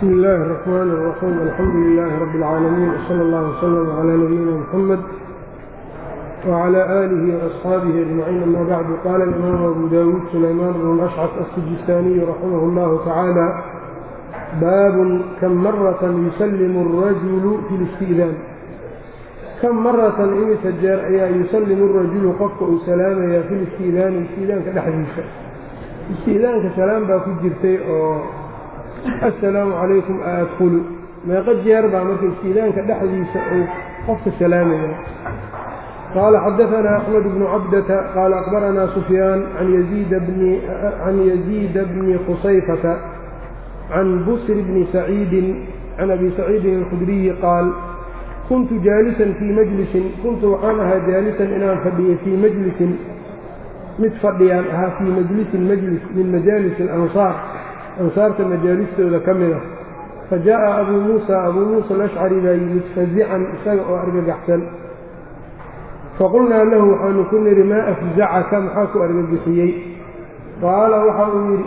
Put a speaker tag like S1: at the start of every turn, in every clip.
S1: بsم الlh الرحmn الرحيم الحمdu للh رب العاalمين وصلى الله وsلم عlى نبيina mحمد وعlى آله وأصxaaبه أجمعين أmا bعd qال الإmام أbو dاود سليمان بن الأشcث السجistاني رحimه الله taعالى bاb kم mرة يسلم الرجل في الاستئdاn kم maratan imisa jeer ayaa yusallim الrajulu qofka uu salaamaya fi listiidaani istiidaanka dhexdiisa istiidaanka salaam baa ku jirtay oo assalaamu calaykum aadkulu meeqo jeer baa marka istiidaanka dhexdiisa uu qofka salaamaya qaala xadaanaa axmed bnu cabdata qaala aqbaranaa sufyaan can yaziida bni khusayfata can busr bni saciidin can abi saciidin alkhudriyi qaal kuntu jaalisan fii majlisin kuntu waxaan ahaa jaalisan inaan fadhiyo fii majlisin mid fadhiyaan ahaa fii majlisin majlis min majaalis alansaar ansaarta majaalistooda ka mid ah fa jaa'a abuu muusa abuu muusa alashcari baa yimid fazican isaga oo argagaxsan faqulnaa lahu waxaanu ku nidhi maa afzacaka maxaa ku argagixiyey qaala waxa uu yidhi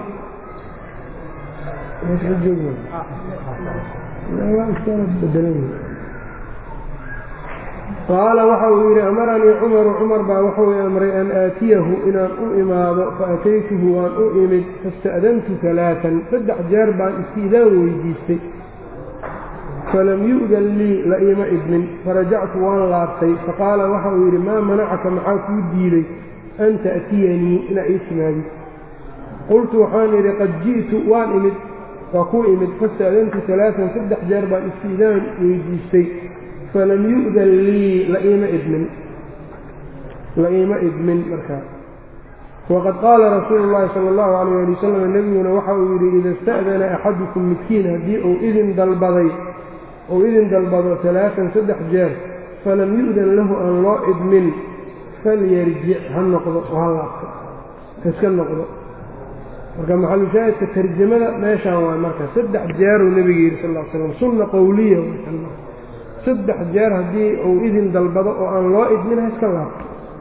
S1: qaala waxa uu yidhi amaranii cumaru cumar baa wuxuu i amray an aatiyahu inaan u imaado fa ataytuhu waan u imid fasta'dantu alaaan saddex jeer baan istiidaan weydiistay falam yu'dan lii la iima idmin farajactu waan laabtay faqaala waxa uu yidhi maa manacaka maxaa kuu diiday an ta'tiyanii inaa ii timaadid qultu waxaan idhi qad ji'tu waan imid waa kuu imid fasta'dantu alaaan saddex jeer baan istiidaan weydiistay falam yu'dan lii laiima idmin la iima idmin markaa waqad qaala rasuulu llaahi sala allahu calayh ali wasalam nebiguna waxa uu yidhi ida ista'dana axadukum midkiin haddii uu idin dalbaday uu idin dalbado alaaan saddex jeer falam yu'dan lahu aan loo idmin falyarjic ha noqdo oo ha laabto haiska noqdo marka maxalushaahidka tarjamada meeshaan waay marka saddex jeeruu nebiga yidhi sal l slam sunna qowliya saddex jeer haddii uu idin dalbado oo aan loo idmin ha iska laabto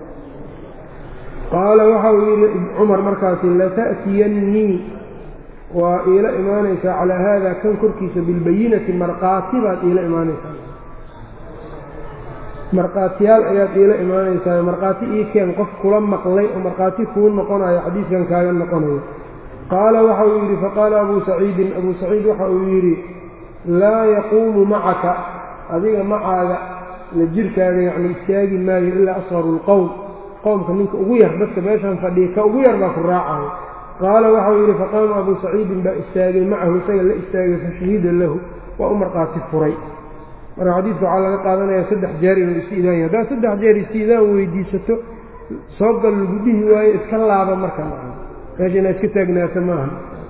S1: qaala waxa uu yidhi cumar markaasi lata'tiyannii waa iila imaanaysaa calaa haada kan korkiisa bilbayinati markhaati baad iila imaanaysaa markhaatiyaal ayaad iila imaanaysaa markhaati ii keen qof kula maqlay oo markhaati kuu noqonayo xadiidkan kaaga noqonayo qaala waxa uu yidhi faqaala abuu saciidin abuu saciid waxa uu yidhi laa yaquumu macaka adiga macaaga la jirkaaga yacni istaagi maayo ilaa asharu lqowm qowmka ninka ugu yar dadka meeshaan fadhiya ka ugu yar baa ku raacayo qaala waxau yidhi faqaama abuu saciidin baa istaagay macahu isaga la istaagay fashahida lahu waa u markhaati furay marka xadiidka waxaa laga qaadanayaa saddex jeer inuu istiidaan yahay haddaad saddex jeer istiidaan weydiisato soo gal lagu dhihi waayo iska laaba marka meesha inaad iska taagnaato maaha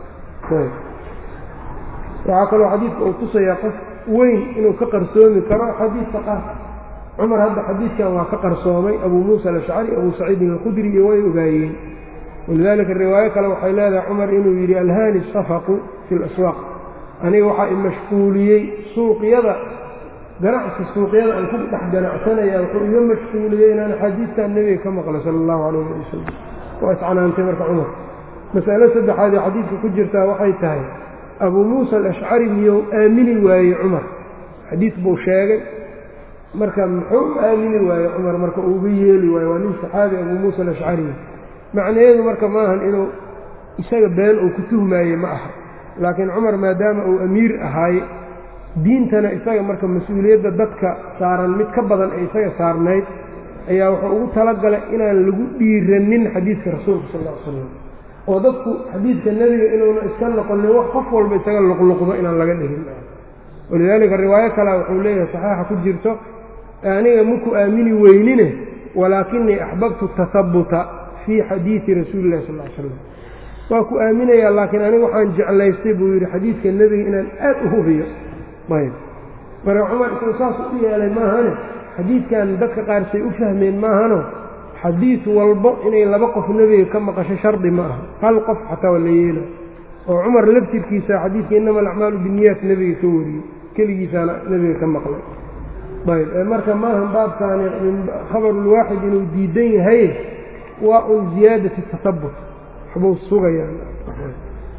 S1: waxaa kaloo xadiidka uu tusayaa qof weyn inuu ka qarsoomi karo xadiidka qaar cumar hadda xadiidkan waa ka qarsoomay abuu muusa alashcari abuu saciidin alkhudri iyo way ogaayeen walidaalika riwaayo kale waxay leedahay cumar inuu yidhi alhaani safaqu fi laswaaq aniga waxaa imashquuliyey suuqyada ganacsi suuqyada aan ku dhex ganacsanaya wuxuu iga mashquuliyey inaan axaadiidtan nebiga ka maqlo sala allahu calayh ali wasalam waa iscanaantay marka cumar mas'alo saddexaad ee xadiidka ku jirtaa waxay tahay abuu muusa alashcari miyou aamini waayey cumar xadiid buu sheegay marka muxuu aamini waayey cumar marka uuga yeeli waayo waa nin saxaabi abuu muusa alashcari macnaheedu marka maahan inuu isaga been uu ku tuhmaaye ma aha laakiin cumar maadaama uu amiir ahaaye diintana isaga marka mas-uuliyadda dadka saaran mid ka badan ee isaga saarnayd ayaa wuxuu ugu talagalay inaan lagu dhiiranin xadiidka rasuulka sal ll ly slam oo dadku xadiidka nebiga inuuna iska noqonin wax qof walba isaga luqluqdo inaan laga dhigin walidaalika riwaayo kalea wuxuu leeyahay saxeixa ku jirto aniga maku aamini weynine walaakinii axbabtu tahabuta fii xadiidi rasuuli illahi sal l slam waa ku aaminayaa laakiin aniga waxaan jeclaystay buu yidhi xadiidka nebiga inaan aad u hubiyo ayb marka cumar isagu saas u yeelay maahane xadiidkan dadka qaar say u fahmeen maahano xadiid walbo inay laba qof nebiga ka maqasho shardi ma aha hal qof xataa waa la yeela oo cumar laftirkiisa xadiidka innama alacmaalu binniyaat nebiga ka wariyey keligiisaana nebiga ka maqlay ayb marka maahan baabkaani khabarulwaaxid inuu diidan yahay waa un ziyaadati tasabut waxbuu sugayaan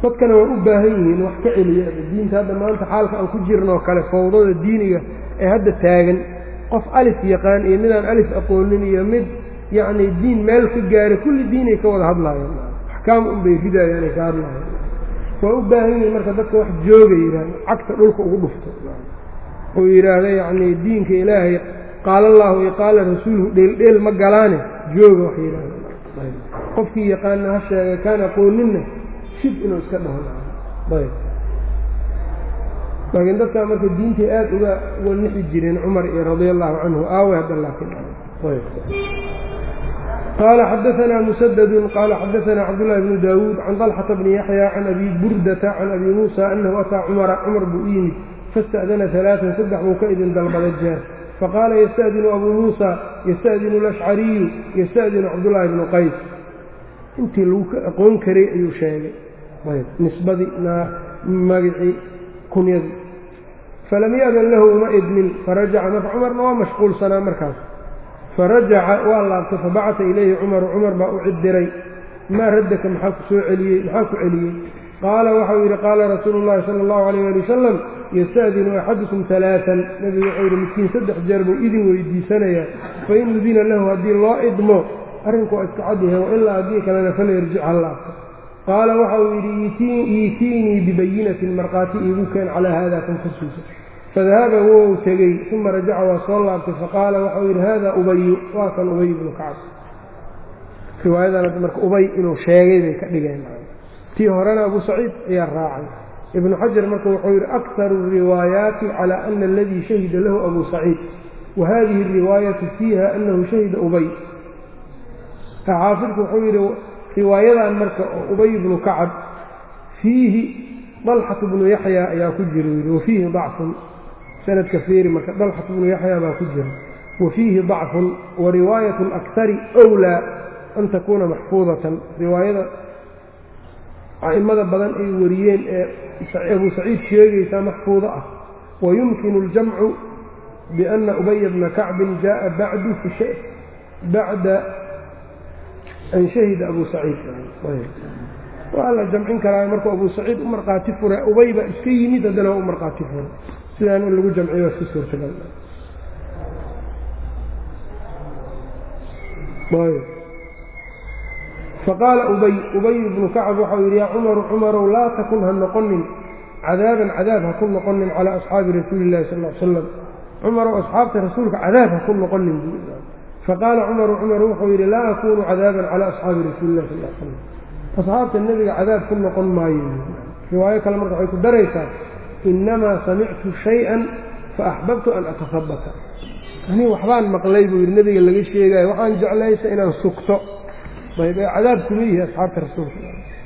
S1: dadkana waa u baahan yihiin wax ka celiya diinta hadda maanta xaalka aan ku jirnoo kale fawdada diiniga ee hadda taagan qof alif yaqaan iyo midaan alif aqoonin iyo mid yacni diin meel ka gaaray kulli diinay ka wada hadlaayeen axkaam unbay ridayaanay ka hadlaayeen waa u baahan yihiin marka dadka wax jooga yidhaahda cagta dhulka ugu dhufto uu yidhaahda yacni diinka ilaahay qaala allaahu iyo qaala rasuuluhu dheeldheel ma galaane jooga wax yidhaahda qofkii yaqaana ha sheegay kaan aqooninna shib inuu iska dhaho ayb laakiin dadkaa marka diintay aada uga uga nixi jireen cumar iyo radia allahu canhu aawe hadda laakiin qaala xadaanaa musadadu qaala xadaanaa cabdullahi bnu daawuud can dalxata bni yaxya can abi burdata can abi muusa anahu ataa cumara cumar buu u yimid fasta'dana alaaan saddex buu ka idin dalbaday jeer faqaala yasta'dinu abuu muusa yasta'dinu alashcariyu yasta'dinu cabdullaahi bnu qays intii lagu ka aqoon karay ayuu sheegay nisbadii magicii kunyadii falam ya'dan lahu uma idmin farajaca marka cumarna waa mashquulsanaa markaas farajaca waa laabtay fabacata ilayhi cumaru cumar baa u cidiray maa raddaka maxaa ku soo celiyey maxaa ku celiyey qaala waxau yidhi qaala rasuulu llahi sala allahu alayh ali wasalam yasta'dinu axadukum alaaan nebigu wuxuu yidhi midkiin saddex jeer buu idin weydiisanayaa fain udina lahu haddii loo idmo arrinku waa iska cadyahay wailaa haddii kalena falyarjic ha laabto qaala waxa uu yidhi iitiinii bibayinatin markhaati iigu keen calaa haada kan korkiisa fadahaba wou tegey uma rajaca waa soo laabtay faqaala waxau yidhi hada ubayu waa kan ubay ibnu kacab riwaayadan marka ubay inuu sheegay bay ka dhigeen tii horena abu saciid ayaa raacay ibnu xajar marka wuxuu yidhi akharu riwaayaati cala ana aladii shahida lahu abu saciid wa hadihi ariwaayatu fiiha anahu shahida ubay xaafidku wuxuu yidhi riwaayadan marka oo ubay bnu kacab fiihi dalxatu bnu yaxya ayaa ku jira yidhi wafiihi dacfun sanadka fiiri marka dalxatu bnu yaxya baa ku jira wa fiihi dacfun wa riwaayat اlakhari wlaa an takuuna maxfuudatan riwaayada a'immada badan ay wariyeen ee abu saciid sheegaysaa maxfuudo ah wayumkinu اljamcu biana ubaya bna kacbin jaءa bacdu bacda an shahida abu saciid waa la jamcin karaa markuu abu saciid u markhaati fure ubay baa iska yimid haddana waa u markhaati fure sidaan in lagu jamciyo waa si suurtagal faqaala ubay ubay bnu kacab waxau yidhi yaa cumaru cumarow laa takun ha noqonin cadaaban cadaab ha ku noqonin calaa asxaabi rasuuli illahi sal l slam cumarow asxaabta rasuulka cadaab ha ku noqonin faqaala cumaru cumar wuxuu yidhi laa akunu cadaaban calaa asxaabi rasuuli illahi sal slam asxaabta nebiga cadaab ku noqon maayo riwaayo kale marka waxay ku daraysaa innamaa samictu shay-an fa axbabtu an atahabata anii waxbaan maqlay buu yidhi nebiga laga sheegayo waxaan jeclaysa inaan sugto ayb ee cadaab kuma yihi asxaabta rasuulka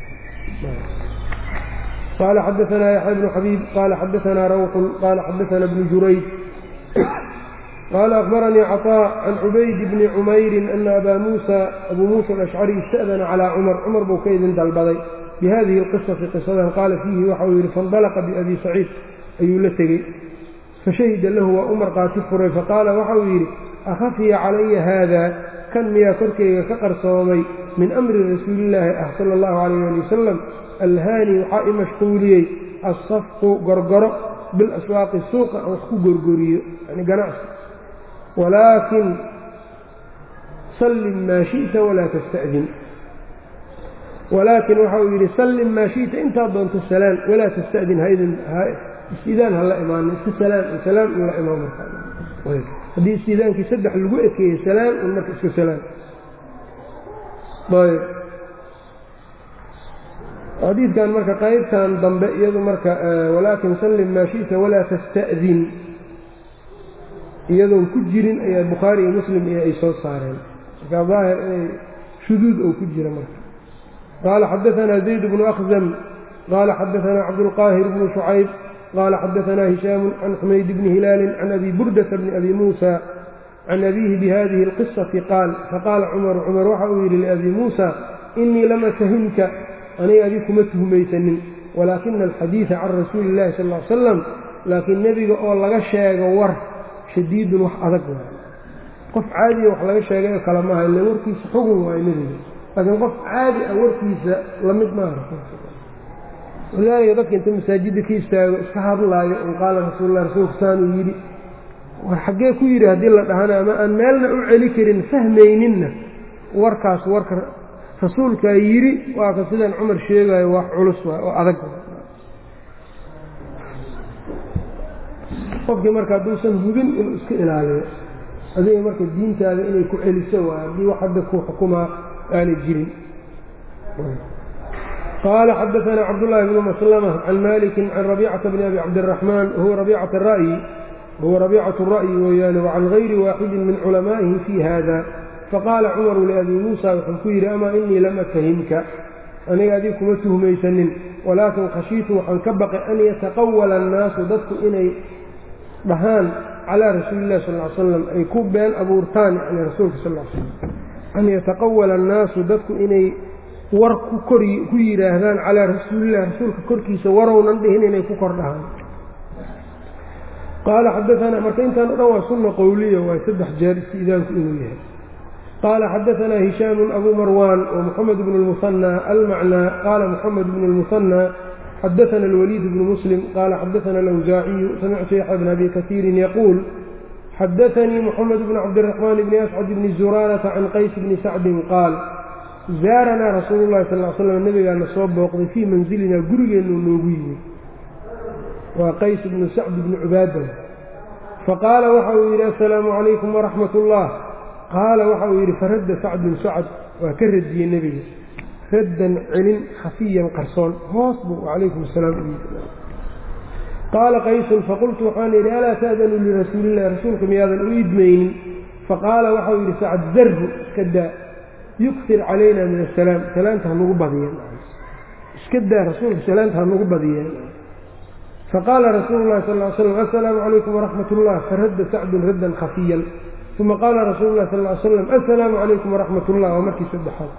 S1: qaala xadaanaa yaxya bnu xabiib qaala xadaanaa rawxun qaala xadaana bnu jurayd qaala akbaranii caطاء can cubayd bni cumayrin ana abaa muusa abuu muusa alashcari ista'dana calaa cumar cumar buu ka idin dalbaday bihadihi اlqisati qisadan qaala fiihi waxau yidhi faاndalaqa biabi saciid ayuu la tegey fashahida lahu waa u markhaati furay faqaala waxau yidhi akhafiya calaya haada kan miyaa korkeyga ka qarsoomay min amri rasuulillaahi ah sala allahu calayh ali wasalam alhaani waxaa i mashquuliyey assafqu gorgoro bilaswaaqi suuqa aan wax ku gorgoriyo yani ganacsi walaakin sallim maa shi'ta walaa tasta'din walaakin waxa uu yidhi sallim maa shi'ta intaad doonto salaan walaa tasta'din haydin istidaan ha la imaanin iska salaan salaan in la imaan marka haddii istidaankii saddex lagu ekeeyey salaan un marka iska salaan ayb xadiidkan marka qaybtan dambe iyadu marka walaakin sallim maa shi'ta walaa tasta'din iyadoon ku jirin ayaa bukhaari iyo muslim iyo ay soo saareen marka daahir inay shuduud oo ku jira marka qaala xadaanaa zayd bnu akhzam qaala xadaanaa cabdulqaahir bnu shucayb qaala xadaanaa hishaamu can xumayd bni hilaalin can abi burdata bni abi muusa can abiihi bihadihi اlqisati qaal faqaala cumaru cumar waxa uu yidhi liabi muusa inii lam atahimka aniga adi kuma tuhmaysanin walaakina alxadiida can rasuuli illahi sal l salam laakiin nebiga oo laga sheego war shadiidun wax adag waay qof caadiya wax laga sheegay oo kale maaha ille warkiisa xugun waayo nebiga laakiin qof caadi ah warkiisa lamid maaha walaalika dadka inta masaajidda ka istaago iska hadlaayo un qaala rasuullah rasuulku saanuu yidhi war xaggee ku yidhi haddii la dhahana ama aan meelna u celi karin fahmayninna warkaas warka rasuulkaa yidhi waa ka sidaan cumar sheegaayo wax culus waay oo adag qofkii marka hadduusan hubin inuu iska ilaaliyo adiga marka diintaada inay ku celiso waay haddii wax hadda ku xukumaa aanay jirin qaala xadaثna cabdالlahi bn maslmة can maliki can rabيcaةa bn abi cabdالرaحman huwa rabيcaة الra'yi huwa rabيcaة الra'yi weeyaane وcan غayri waaxidi min culamaa'ihi fi hada faqaala cumaru liabi muusa wuxuu ku yidhi amaa inii lam atahimka aniga adig kuma tuhmaysanin walaakin khashiitu waxaan ka baqay an yataqawala annaasu dadku inay dhahaan calaa rasuuli illahi sal l slam ay ku been abuurtaan yani rasuulka sal l slam an yataqawala annaasu dadku inay war ku kor ku yidhaahdaan calaa rasuulillahi rasuulka korkiisa warownan dhihin inay ku kor dhahaan qaala xadaanaa marka intaan o dhan waa sunna qowliya waa saddex jeer istiidaanku inuu yahay qaala xadaanaa hishaamu abu marwan wmuxamed bn lmusanى almacnaa qaala muxamed bn lmusanى xadaana alwaliid bnu muslim qaala xadaana alawsaaciyu samictu yaxya bn abi kasiirin yaquul xadaanii muxamed bn cabdiraxmaan bni ascad bni zuraarata can qays bni sacdin qaal zaaranaa rasuulu llahi sal l slam nabigaana soo booqday fii manzilinaa gurigeennu noogu yimid waa qays bnu sacd bni cubaada faqaala waxa uu yidhi assalaamu calaykum waraxmat ullah qaala waxa uu yidhi faradda sacdun sacd waa ka radiyey nebiga raddan celin khafiyan qarsoon hoos buu calaykum asalaam u yidhi qaala qaysun faqultu waxaan yidhi alaa ta'danu lirasuulillahi rasuulka miyaadan u idmaynin faqaala waxau yidhi sacd zarhu iska daa yuktir calayna min asalaam salaanta hanugu badiyeen iska daa rasuulka salaanta hanugu badiyeen faqaala rasuulu llahi sal ly slam assalaamu calaykum waraxmat ullah faradda sacdun raddan khafiyan uma qaala rasuulu llahi sal ly slam assalaamu calaykum waraxmat ullah waa markii saddexaad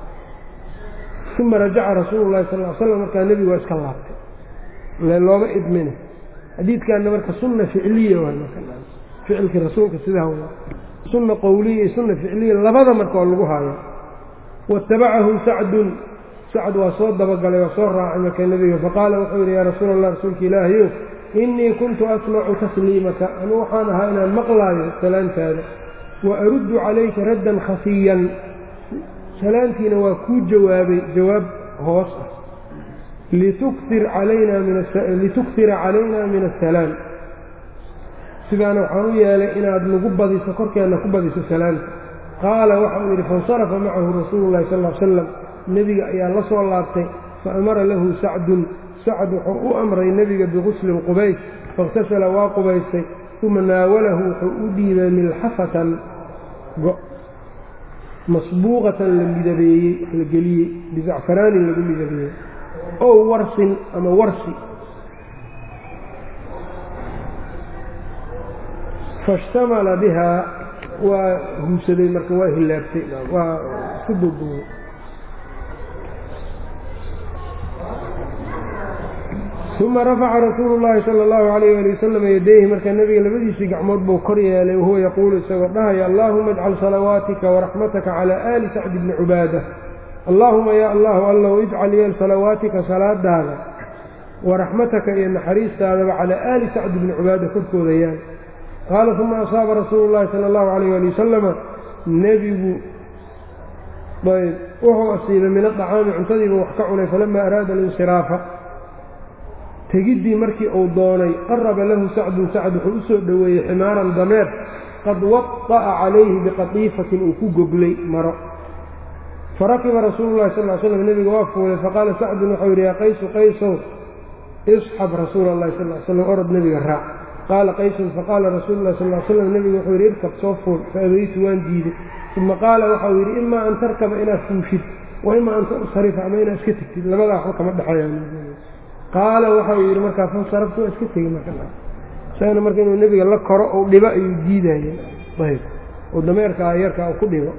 S1: uma rajaca rasuulu llahi sal ly slam markaa nebigu waa iska laabtay le looma idmina xadiidkaana marka sunna ficliya ficilkii rasuulka sidaa w sunna qowliya iyo sunna ficliya labada marka oo lagu haayo waitabacahu sacdun sacd waa soo dabagalay waa soo raacay marka nebiga faqaala wuxuu yidhi yaa rasuula allah rasuulka ilaahayow innii kuntu asmacu tasliimaka anuu waxaan ahaa inaan maqlaayo salaantaada wa aruddu calayka raddan khafiyan salaantiina waa kuu jawaabay jawaab hoos ah lituktira calayna min asalaam sidaana waxaan u yeelay inaad nagu badiso korkeenna ku badiso salaanta qaala waxa uu yidhi faاnsarafa macahu rasuulu llahi sal l slam nebiga ayaa la soo laabtay faamara lahu sacdun sacd wuxuu u amray nebiga biguslin qubays faاktasala waa qubaystay uma naawalahu wuxuu u dhiibay milxafatan go masbuuqatan la midabeeyey la geliyey bizacfaraanin lagu midabeeyey ow warsin ama warsi faاshtamala bihaa waa huusaday marka waa hilaabtay waa isku duuduubay uma rafaca rasuulu llaahi sala allahu alayh ali wasalam yadayhi marka nebiga labadiisii gacmood buu kor yeelay wahuwa yaquulu isagoo dhahaya allaahuma ajcal salawaatika waraxmataka calaa aali sacdi bni cubaada allaahuma yaa allahu allow ijcal yeel salawaatika salaadaada waraxmataka iyo naxariistaadaba calaa aali sacdi bni cubaada korkooda yaal qaala uma asaaba rasuulu llahi sala allahu alayh ali wasalama nebigu ayb wuxuu asiibay min adacaami cuntadiiba wax ka cunay falama araada alinsiraafa tegiddii markii uu doonay qaraba lahu sacdun sacd wuxuu u soo dhoweeyey ximaaran dameer qad wada'a calayhi biqatiifatin uu ku goglay maro farakiba rasuulu llahi sal l slam nebiga waa fuulay faqaala sacdun waxau yidhi yaa qaysu qaysow isxab rasuula allahi sal l slam orod nebiga raac qaala qaysun faqaala rasuulu llahi sal l slam nebigu wuxuu yidhi irkab soo fuul faabeytu waan diiday uma qaala waxau yidhi imaa an tarkaba inaad fuushid wa imaa an tansarifa ama inaad iska tegtid labadaa waxba kama dhexeeya qaala waxau yidhi markaa fansaraftu waa iska tegi markasagana marka inuu nebiga la koro ou dhibo ayuu diidaya ayb oo dameerkaa yarkaa u ku dhibo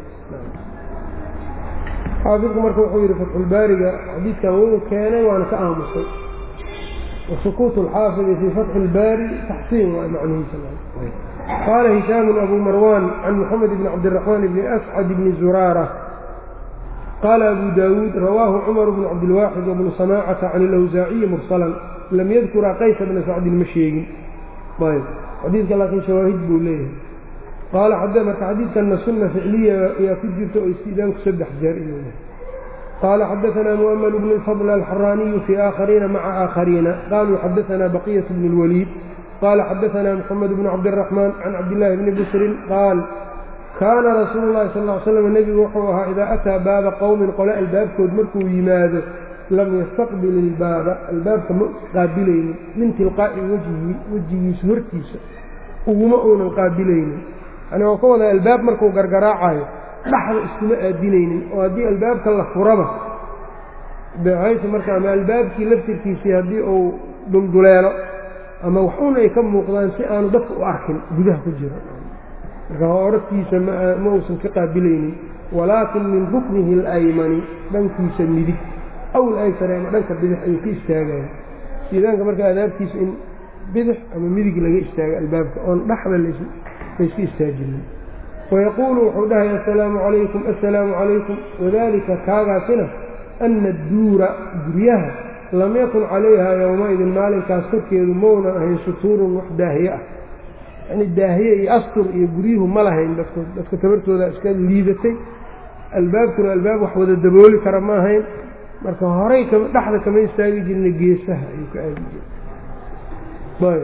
S1: xaafidku marka wuxuu yidhi fatxulbaariga xadiidkan wuu keenay waana ka aamusay wasukuut alxaafidi fii fatxi ilbaari taxsiin waa macnihiisa qaala hishaamun abu marwan can moxamed bni cabdiraxmaan bni ascad bni zuraara qaala abu daawuud rawaahu cumar bnu cabdilwaaxid wabnu samaacata can ilawsaaciyi mursalan lam yadkuraa qaysa bna sacdin ma sheegin ayb xadiidka laakiin shawaahid buu leeyahay qaala marka xadiidkanna sunna ficliya ayaa ku jirta oo istiidaanku saddex jeer inuu qaala xadaanaa mu'ml bnu lfadl alxaraaniyu fii aakhariina maca aakhariina qaluu xadaanaa baqiyat bn اlwaliid qaala xadaanaa moxamed bnu cabdiraxmaan can cabdillaahi bni busrin qaal kaana rasuulu llahi sal ly slam nebigu wuxuu ahaa idaa ataa baaba qowmin qole albaabkood markuu yimaado lam yastaqbil ilbaaba albaabka ma qaabilaynin min tilqaa'i wejhi wejigiisa hortiisa uguma uunan qaabilaynin yani waa ka wada albaab markuu gargaraacayo dhaxda iskuma aadinaynin oo haddii albaabka la furaba bxaysu marka ama albaabkii laftirkiisii haddii uu dulduleelo ama waxun ay ka muuqdaan si aanu dadka u arkin gudaha ku jiro marka horarkiisa ma uusan ka qaabilaynin walaakin min ruknihi alaymani dhankiisa midig aw alaysare ama dhanka bidix ayuu ka istaagaya iidaanka marka adaabtiisa in bidix ama midig laga istaago albaabka oon dhaxda layska istaajinin wayaquulu wuxuu dhahay assalaamu calaykum assalaamu calaykum wadalika kaagaasina ana adduura guryaha lam yakun calayha yowmaidin maalinkaas korkeedu maunan ahayn sutuurun wax daahiye ah yani daahiye iyo astur iyo guryuhu ma lahayn dadkood dadka tabartooda iska liidatay albaabkuna albaab wax wada dabooli kara ma ahayn marka horay dhexda kama istaagi jirna geesaha ayuu ka aadi jiray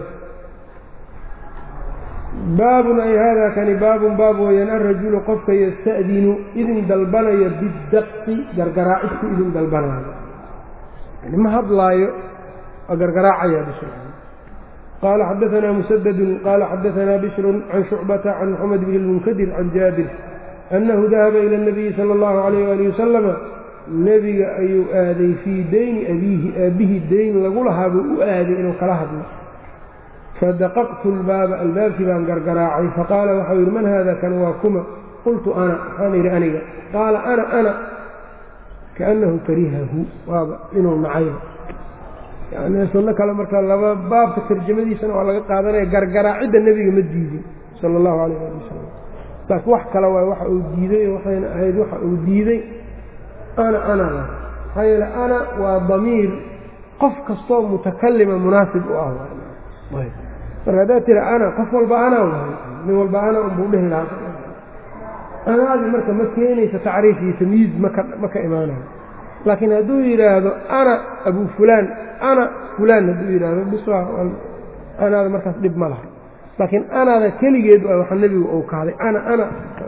S1: baabun ay haadaa kani baabun baab weeyaan alrajulu qofka yasta'dinu idin dalbanaya bidaqi gargaraacid ku idin dalbanaayo yani ma hadlaayo waa gargaraacaya bishr qaala xadaanaa musadadun qaala xadaanaa bishrun can shucbata can moxamed bn lmunkadir can jaabir annahu dahaba ila اnabiyi sala اllahu alayh ali wasalama nebiga ayuu aaday fii dayni abiihi aabbihi dayn lagu lahaa buu u aaday inuu kala hadlo fadaqaqtu lbaaba albaabkii baan gargaraacay faqaala waxau yidhi man haada kan waa kuma qultu ana waxaan yidhi aniga qaala ana ana kaannahu karihahu waaba inuu nacayba yani sunno kale marka laba baabka tarjamadiisana waa laga qaadanaya gargaraacidda nebiga ma diidin sala allahu calayh ali wasalam laakiin wax kale waay waxa uu diiday waxayna ahayd waxa uu diiday ana anada maxaa yeele ana waa damiir qof kastoo mutakalima munaasib u ah marka haddaad tira ana qof walba ana waay nin walba ana unbuu dhehi lahaa anaadi marka ma keenaysa tacriif iyo tamyiiz maka ma ka imaanayo laakiin hadduu yidhaahdo ana abu fulaan ana fulaan hadduu yidhaahdo bis anaada markaas dhib ma laha laakiin anaada keligeed waa waxa nebigu uu kahday ana ana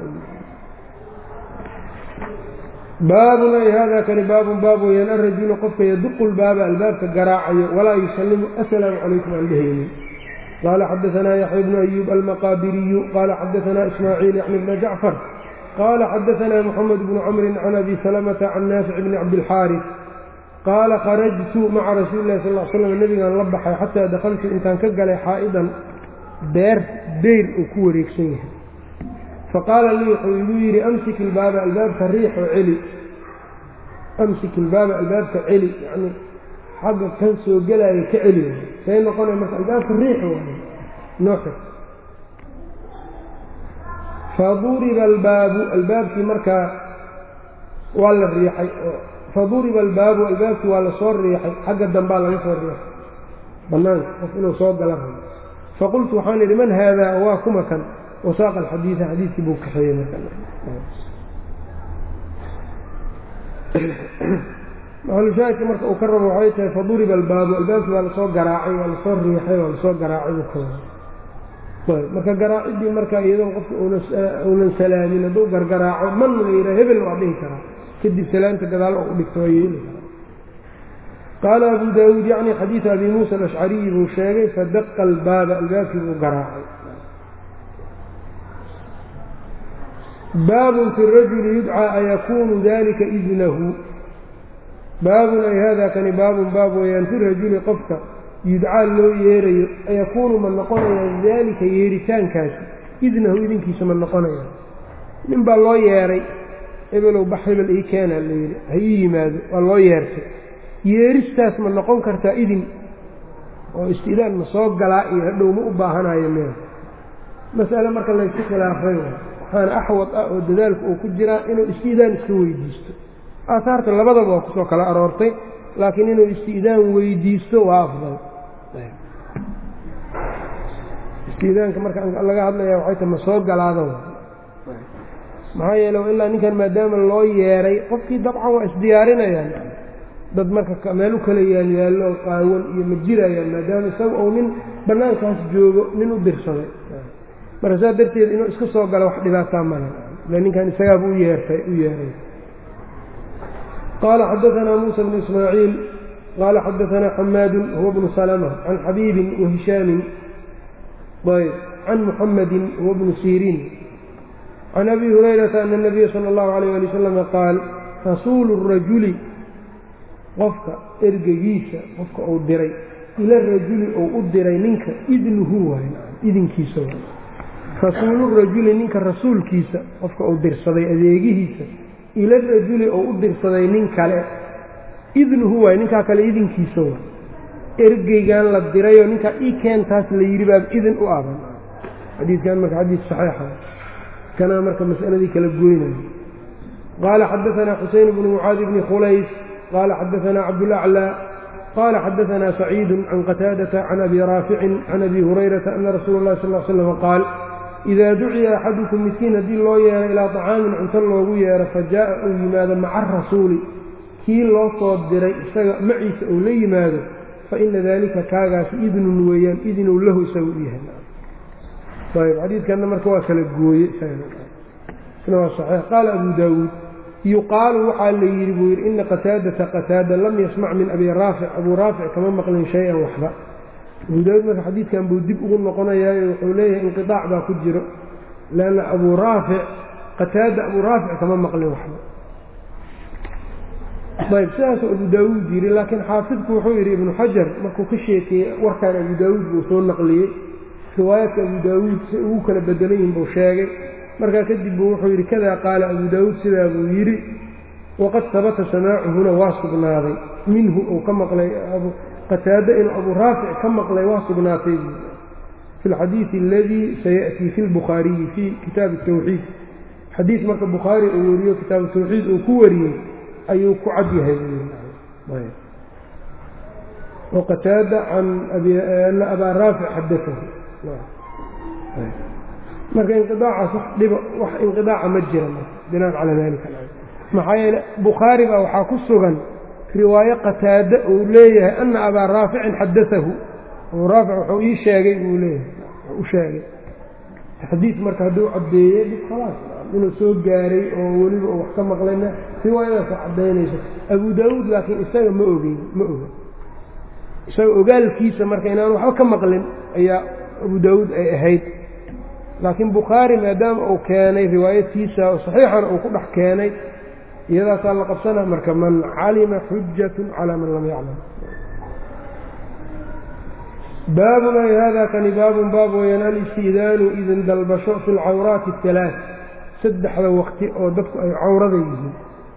S1: baabun ay hada kani baabun baab weyaan alrajulu qofka yaduqu lbaaba albaabka garaacayo walaa yusallimu assalaamu calaykum aan dhehaynin qaala xadaanaa yaxya bnu ayuub almaqaabiriyu qaala xadaanaa ismaaciil yaxni bna jacfar qaala xadaanaa moxamed bnu camrin can abi salamata can naafic bni cabdilxaaris qaala kharajtu maca rasuuli lahi sal l slam nebigaan la baxay xataa dakhaltu intaan ka galay xaa'idan beer deyr uu ku wareegsan yahay faqaala lii wuxuu igu yidhi amsik ilbaaba albaabka riixoo celi amsik ilbaaba albaabka celi yacnii xagga kan soo gelaayo ka celi say noqonay marka albaabka riix waayo nooxir faduriba albaabu albaabkii markaa waa la riixay faduriba albaabu albaabkii waa lasoo riixay xagga dambaa laga soo riixay bannaanka qof inuu soo gala rabo faqultu waxaan idhi man haadaa waa kuma kan wasaaqa alxadiida xadiidkii buu kaxeeyey maxalushaahidka marka uu ka rabo waxay tahay faduriba albaabu albaabkii waa lasoo garaacay waa lasoo riixay waa lasoo garaacay buu ka marka garaaciddii marka iyadoon qofka uunan salaamin hadduu gargaraaco man la yidhaha hebel waa dhihi karaa kadib salaanta gadaal oo u dhigto waa yeeli karaa qaala abu daawuud yacni xadiida abi muusa alashcariyi buu sheegay fadaqa albaaba albaabkii buu garaacay baabun fi rajuli yudcaa ayakuunu dalika idnahu baabun ay hada kani baabun baab weeyaan fi rajuli qofka yudcaa loo yeerayo ayakuunu ma noqonaya daalika yeeritaankaasi idnahu idinkiisa ma noqonaya nin baa loo yeeray hebelow bax hebel ii keenaa la yidhi ha ii yimaado waa loo yeertay yeeristaas ma noqon kartaa idin oo istiidaan ma soo galaa iyo hadhow ma u baahanayo meel mas'ale marka laysu khilaafay waxaana axwad ah oo dadaalku uu ku jiraa inuu istiidaan iska weydiisto aahaarta labadaba waa kusoo kala aroortay laakiin inuu isti'daan weydiisto waa afdal isti'daanka marka laga hadlaya waxay tahay ma soo galaada maxaa yeele ilaa ninkan maadaama loo yeeray qofkii dabcan waa isdiyaarinayaan dad marka meel u kala yaalyaallo qaawan iyo ma jirayaan maadaama isaga uu nin bannaankaas joogo nin u dirsaday marka saas darteed inuu iska soo galo wax dhibaataa male ila ninkan isagaaba u yeertay u yeeray qaala xadaanaa muusa bnu ismaaciil qaala xadaanaa xamaadun huwa bnu salama can xabiibin wa hishaamin ayb can muxamadi huwa bnu siriin can abi hurayrata ana nabiya sala allahu alayh ali wasalama qaal rasuulu rajuli qofka ergegiisa qofka uu diray ila rajuli uu u diray ninka idnuhu waay idinkiisa waay rasuulurajuli ninka rasuulkiisa qofka uu dirsaday adeegihiisa ila rajuli uu u dirsaday nin kale idnuhu waay ninkaa kale idinkiisa waay ergeygan la dirayoo ninkaa ii keentaas la yidhi baa idin u aban xadiidkan marka xadiid saxiixa kanaa marka masaladii kala goynaya qaala xadaanaa xuseyn bnu mucaadi bni khulays qaala xadaanaa cabdulaclaa qaala xadaanaa saciidu can qataadata can abi raaficin can abi hurayrata ana rasuula اllahi sal l slam qaal idaa duciya axadukum miskiin haddii loo yeero ilaa طacaamin cunto loogu yeero fa jaaءa uu yimaado maca arasuuli kii loo soo diray isaga maciisa uu la yimaado faina dalika kaagaasi idnun weeyaan idinuu lahu isaga u yahay ayb xadiidkanna marka waa kala gooye isna waa saxiix qaala abu daawuud yuqaalu waxaa la yidhi buu yidhi ina qataadata qataada lam yasmac min abi raafic abuu raafic kama maqlin shay-an waxba abuu daawuud marka xadiidkan buu dib ugu noqonayaayo wuxuu leeyahay inqiaac baa ku jiro leanna abuu raafic qataada abuu raafic kama maqlin waxba ayb sidaasuu abu daawuud yidhi laakiin xaafidku wuxuu yidhi ibnu xajar markuu ka sheekeeyey warkaan abu daawuud buu soo naqliyey riwaayaadka abu daawuud si ugu kala bedelan yihin buu sheegay markaa kadib buu wuxuu yidhi kadaa qaala abu daawuud sidaa buu yidhi waqad sabata samaacuhuna waa sugnaaday minhu uu ka maqlay qataado inuu abuu raafic ka maqlay waa sugnaatay fi lxadiidi aladii sayaأtii fi lbukhaariyi fii kitaabi tawxiid xadiid marka bukhaari uu weriyo kitaabu tawxiid uu ku wariyey ayuu ku cad yahay oo qataada can ana abaa raafic xadaahu marka inqiaacaas wax dhiba wax inqiaaca ma jira binaan calaa dalika maxaa yeele bukhaari baa waxaa ku sugan riwaayo qataade uu leeyahay ana abaa raaficin xadaahu abuu raafic wuxuu ii sheegay buu leeyahay u sheegay taxdiid marka hadduu caddeeyey dhib khalaas inuu soo gaaray oo weliba uu wax ka maqlayna riwaayadaasa caddaynayso abu daawuud laakiin isaga ma ogeyn ma oga isaga ogaalkiisa marka inaan waxba ka maqlin ayaa abu daawuud ay ahayd laakiin bukhaari maadaama uu keenay riwaayadtiisa oo saxiixana uu ku dhex keenay iyadaasaa la qabsana marka man calima xujatun calaa man lam yaclam baabun ay hada kani baabun baab weyaan alisti'daanu idin dalbasho fi lcawraati ahalaa saddexda waqti oo dadku ay cawrada yihiin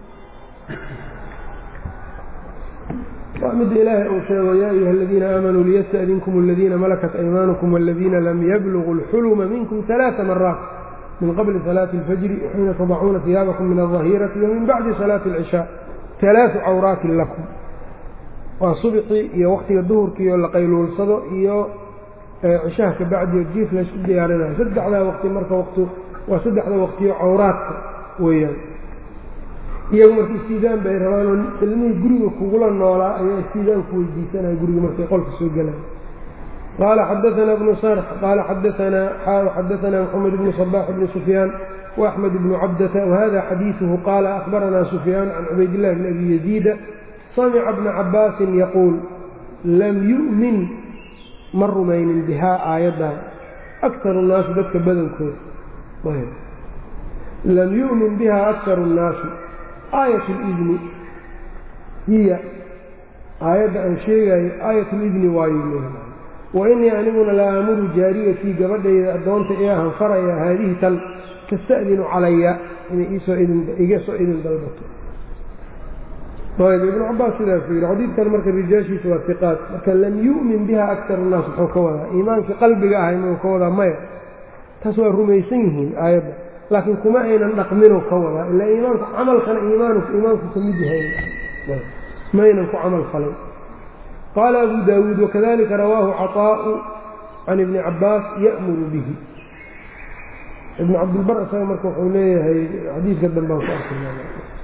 S1: waa midda ilaahay uu sheego yaa ayuha aladiina aamanuu liyasta'dinkum aladiina malakat aymaanukum waladiina lam yabluguu اlxuluma minkum ثalaaثa maraat min qabli salaati اlfajri xiina tadacuuna hiyaabakum min alظahiirati wamin bacdi salaati اlcishaa ثalaaثu cawraatin lakum waa subxii iyo waktiga duhurkiioo la qayluulsado iyo cishaha ka bacdiyo jiif laysku diyaarinayo saddexdaa waqti marka waqtu waa saddexda waqtiyo cawraadka weeyaan iyagu marka istiidaan bay rabaanoo ilmihii guriga kugula noolaa ayaa istiidaan ku weydiisanaya guriga markay qolka soo gelaya qaala xadaanaa bnu sarx qaala xadaanaa xaaw xadaanaa moxamed bnu sabaax bni sufyaan وأxmed bnu cabdata whada xadiiثuhu qaala akhbaranaa sufyaan can cubaydillahi bn abi yaziida samca bna cabaasin yaquul lam yu'min ma rumaynin bihaa aayaddan akaru الnaasi dadka badankooda lam yu'min biha akaru الnaasi aayat اlidni hiya aayadda aan sheegayo aayat اlidni waayu wa inii aniguna la aamuru jaariyatii gabadhayda addoonta ee ahan faraya haadihi tan tasta'dinu calaya inay iisoo iga soo idin dalbato ayb ibnu cabaas sidaasuu yidhi xadiidkan marka rijaashiisa waa iqaad marka lam yu'min biha akar الnaas muxuu ka wadaa iimaankii qalbiga ahay muu ka wadaa maya taas waa rumaysan yihiin aayadda laakiin kuma aynan dhaqminu ka wadaa ilaa iimaanku camalkana iimaanu iimaanku ka mid yahay maynan ku camal falin qaala abu daawuud wakadalika rawaahu caطaa'u can ibni cabaas ya'muru bihi ibnu cabdilbar isaga marka wuxuu leeyahay xadiidka dambaan ku arkay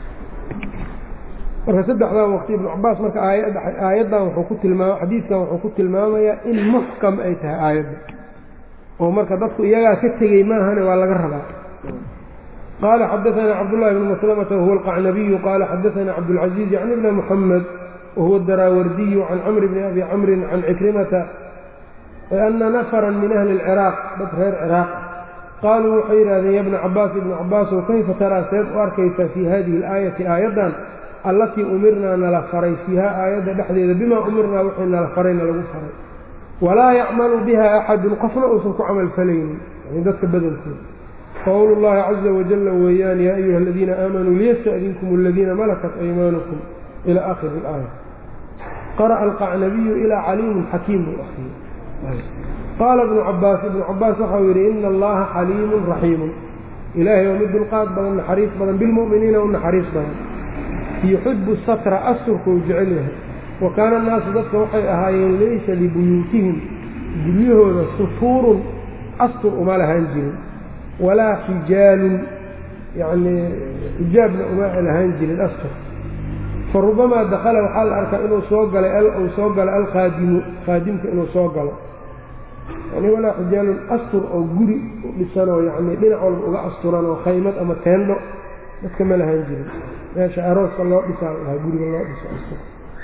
S1: marka saddexdan waqti ibnu cabaas marka aayaddan wuxuu ku tilmaama xadiidkan wuxuu ku tilmaamayaa in muxkam ay tahay aayadda oo marka dadku iyagaa ka tegey maahane waa laga rabaa qaala xadaثana cabdullahi bn maslamata wahuwa alqacnabiyu qaala xadaثana cabdاlcaziiz can ibni muxamed wahuwa daraawardiyu can camr bni abi camrin can cikrimata ana nafra min ahli اlciraaq dad reer ciraaq qaaluu waxay yidhahdeen ya bna cabaas ibnu cabaasow kayfa taraa seed u arkaysaa fii hadihi اlaayati aayaddan allatii umirnaa nala faray fiiha aayadda dhexdeeda bimaa umirnaa wixii nala farayna lagu faray walaa yacmalu biha axadun qofna uusan ku camal falaynin yani dadka badankooda qowlu llahi caza wajala weeyaan yaa ayuha aladiina aamanuu liyasta'dinkum aladiina malakat aymaanukum ila aakhiri ilaaya qara'a alqacnabiyu ilaa caliimun xakiim buu akriyey qaala ibnu cabaas ibnu cabaas waxau yidhi ina allaha xaliimun raxiimun ilaahay waa mid dulqaad badan naxariis badan bilmu'miniina u naxariis badan yuxibu satra asturkuu jecel yahay wa kaana annaasu dadka waxay ahaayeen laysa libuyuutihim guryahooda sutuurun astur uma lahaan jirin walaa xijaalun yacnii xijaabna uma lahaan jirin astur fa rubamaa dakhala waxaa la arkaa inuu soo galay uu soo galo alkhaadimu khaadimka inuu soo galo yani walaa xijaalun astur oo guri u dhisanoo yacnii dhinac walba uga asturan oo khaymad ama teendho dadka ma lahaan jirin meesha arooska loo dhisaa lahaa guriga loo dhiso astur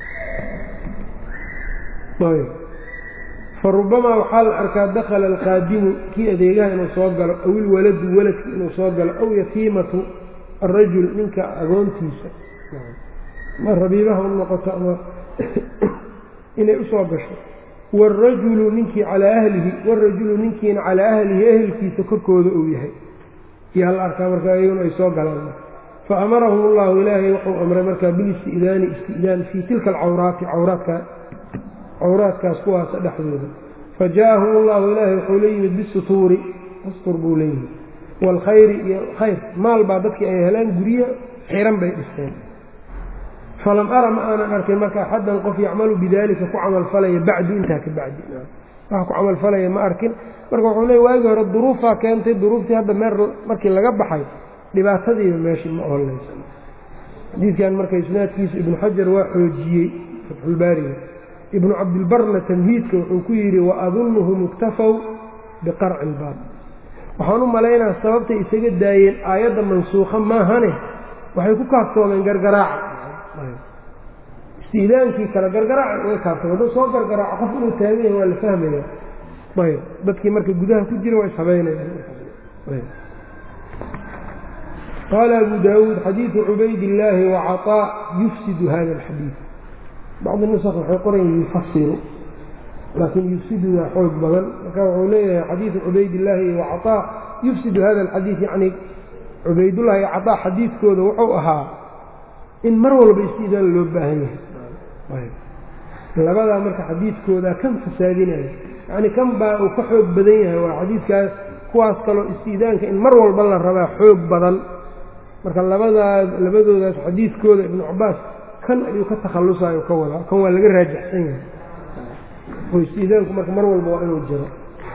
S1: fa rubamaa waxaa la arkaa dakhala alqaadimu kii adeegaha inuu soo galo aw ilwaladu waladki inuu soo galo aw yatiimatu arajul ninka agoontiisa ma rabiibaha u noqoto ama inay usoo gasho wاrajulu ninkii calaa ahlihi wاrajulu ninkiina calaa ahlihi ehelkiisa korkooda uu yahay yaa la arkaa marka ayaguna ay soo galaan faamarahum اllahu ilaahay wuxuu amray markaa bilisti'daani isti'daan fii tilka alcawraati cawraadka cawraadkaas kuwaasa dhexdooda fajaءahum اllahu ilaahay wuxuu la yimid bisutuuri astur buu leeyihi wاlkhayri iyo khayr maal baa dadkii ay helaan guryo xiran bay dhisteen falam ara ma aanan arkin marka axaddan qof yacmalu bidalika ku camalfalaya bacdu intaa ka bacdi wax ku camalfalaya ma arkin marka wuxuu leey waagii hore duruufaa keentay duruuftii hadda meer markii laga baxay dhibaatadiiba meeshii ma ooleysa xadiidkan marka isnaadkiisa ibnu xajar waa xoojiyey fatxulbaariga ibnu cabdilbarna tamhiidka wuxuu ku yidhi wa adunnuhum iktafow biqarci ilbaab waxaan u malaynaa sababtay isaga daayeen aayadda mansuukha maahane waxay ku kaaftoomeen gargaraaca istiidaankii kale gargaraaca way kaaftoomeen hadduu soo gargaraaco qof inuu taagan yahay waa la fahmaya ayb dadkii marka gudaha ku jira waa ishabaynayaan qaala abu daawuud xadiidu cubaydillaahi wacaطaa yufsidu hada alxadiid bacdi nusaq waxay qorayan yufasiru laakiin yufsidudaa xoog badan marka wuxuu leeyahay xadiidu cubaydillaahi wacaطaa yufsidu hada alxadiid yacni cubaydullahi iyo caطaa xadiidkooda wuxuu ahaa in mar walba istiidaan loo baahan yahay labadaa marka xadiidkooda kan fasaadinaya yacni kan baa uu ka xoog badan yahay waa xadiidkaas kuwaas kaloo istiidaanka in mar walba la rabaa xoog badan marka labadaas labadoodaas xadiidkooda ibnu cabaas kan ayuu ka takhallusayo ka wadaa kan waa laga raajixsan yahay oo istiidaanku marka mar walba waa inuu jiro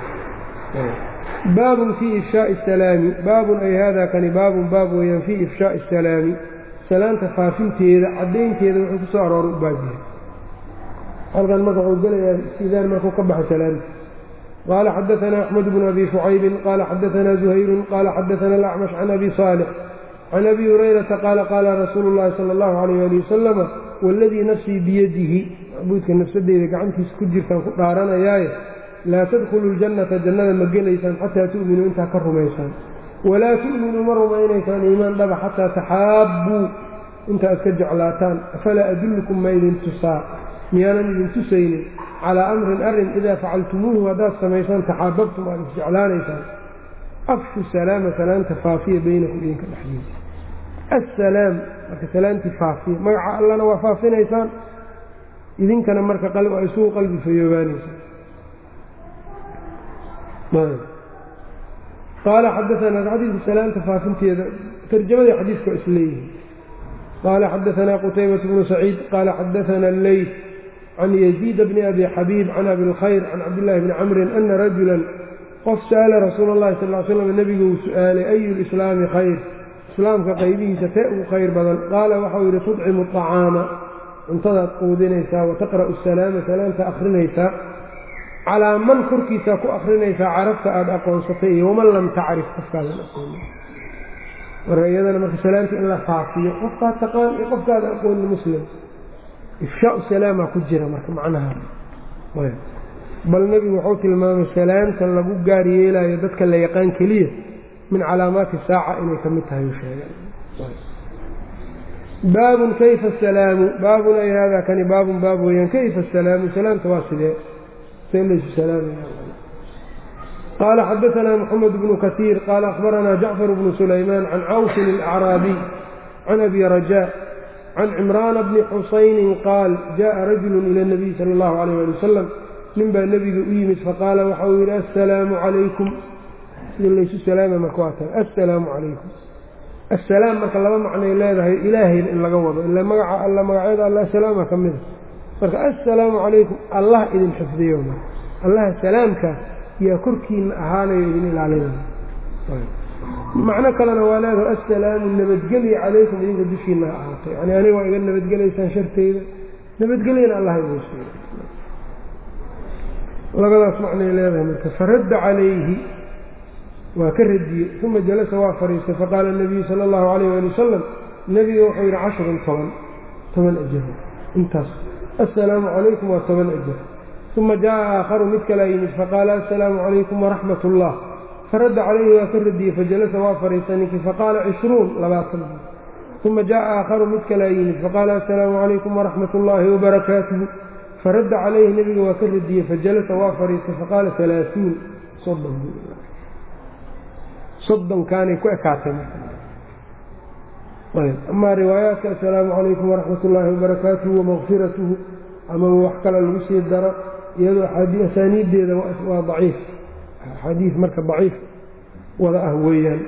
S1: baabun fii ifshaai asalaami baabun ay hada kani baabun baab weeyaan fii ifshaai asalaami salaanta faafinteeda caddaynteeda wuxuu ku soo arooray u baabyahay halkan marka wuxuu gelayaa istiidaan markuu ka baxo salaamta qaala xadaanaa axmed bnu abi shucaybin qaala xadaanaa zuhayrun qaala xadaana alacmash can abi saalix can abi hurayrata qaala qaala rasuulu llahi sala allahu calayh ali wasalama waaladii nafsii biyadihi macbuudka nafsadeyda gacantiisa ku jirtaan ku dhaaranayaaye laa tadkhulu ljannata jannada ma gelaysaan xataa tu'minuu intaa ka rumaysaan walaa tu'minuu ma rumaynaysaan iimaan dhaba xataa taxaabbuu inta ad ka jeclaataan afalaa adullukum ma idin tusaa miyaanan idin tusaynin calaa amrin arrin idaa facaltumuuhu haddaad samaysaan taxaababtum aad isjeclaanaysaan afshu salaama salaanta faafiya baynakum idinka dhexdiisa assalaam marka salaantii faafiya magaca allana waa faafinaysaan idinkana marka waa isugu qalbi fayoobaanaysaan qaala xadaanaa xadiidka salaamta faafinteeda tarjamadii xadiidka waa isleeyihin qaala xadaanaa qutaybatu bnu saciid qaala xadaana alleyt can yaziid bni abi xabiib can abi lkhayr can cabdillahi bni camrin ana rajulan qof sa'ala rasuula allahi sal l slam nebigu uu su'aalay ayu lislaami khayr islaamka qaybihiisa tee ugu khayr badan qaala waxau yidhi tudcimu acaama cuntadaad quudinaysaa wa taqra'u salaama salaamta akhrinaysaa calaa man korkiisaa ku akhrinaysaa carabta aada aqoonsatay iyo waman lam tacrif qofkaadan aqoonin marka iyadana marka salaamta in la faafiyo qofkaad taqaan iyo qofkaada aqoonin muslim ifshaau salaama ku jira marka macnaha bal nebigu wuxuu tilmaamay salaamta lagu gaar yeelayo dadka la yaqaan keliya min calaamaati saaca inay ka mid tahay u sheegeen baabun kayfa asalaamu baabun ay haadaa kani baabun baab weeyaan kayfa asalaamu salaamta waa sidee see laysu salaamaya qaala xadaanaa moxamed bnu kasiir qaala akhbaranaa jacfar bnu sulaymaan can cawsin alacraabiy can abi rajaa can cimraana bni xusaynin qaal jaءa rajulu ila اnabiy sala اllahu alayh ali wasalam nin baa nebiga u yimid faqaala waxa uu yidhi assalaamu calaykum sida laysu salaama marka waa tahay assalaamu calaykum assalaam marka laba macnay leedahay ilaahayna in laga wado ila magaca alla magacyada alla salaama ka mida marka assalaamu calaykum allah idin xifdiyo marka allaha salaamka yaa korkiina ahaanayo idin ilaalinaya macno kalena waa leedahay assalaamu nabadgelya calaykum idinka dushiina ha ahaato yani aniga waa iga nabadgelaysaan sharteyda nabadgelyana allah idin siiyo labadaas macnay leedahay marka faradda calayhi waa ka radiyey uma jalasa waa fadhiistay faqaala nabiyu sala allahu alayh ali wasalam nebiga wuxuu yidhi cashrun toban toban ajaro intaas assalaamu calaykum waa toban ajar uma jaa aakharu mid kalaa yimid faqaala assalaamu calaykum waraxmat ullah faradda calayhi waa ka radiyey fajalasa waa fadhiistay ninkii faqaala cishruun labaatan uma jaa aakharu mid kalaa yimid faqaala assalaamu calaykum waraxmat ullaahi wabarakaatuhu faradda calayhi nebiga waa ka radiyey fajalasa waa fadhiistay faqaala alaauun soddon soddonkaanay ku ekaatay amaa riwaayaadka assalaamu calaykum waraxmat ullaahi wabarakaatuhu wamakfiratuhu ama wax kale lagu sii daro iyadoo asaaniiddeeda waa daciif xadiid marka daciif wada ah weeyaan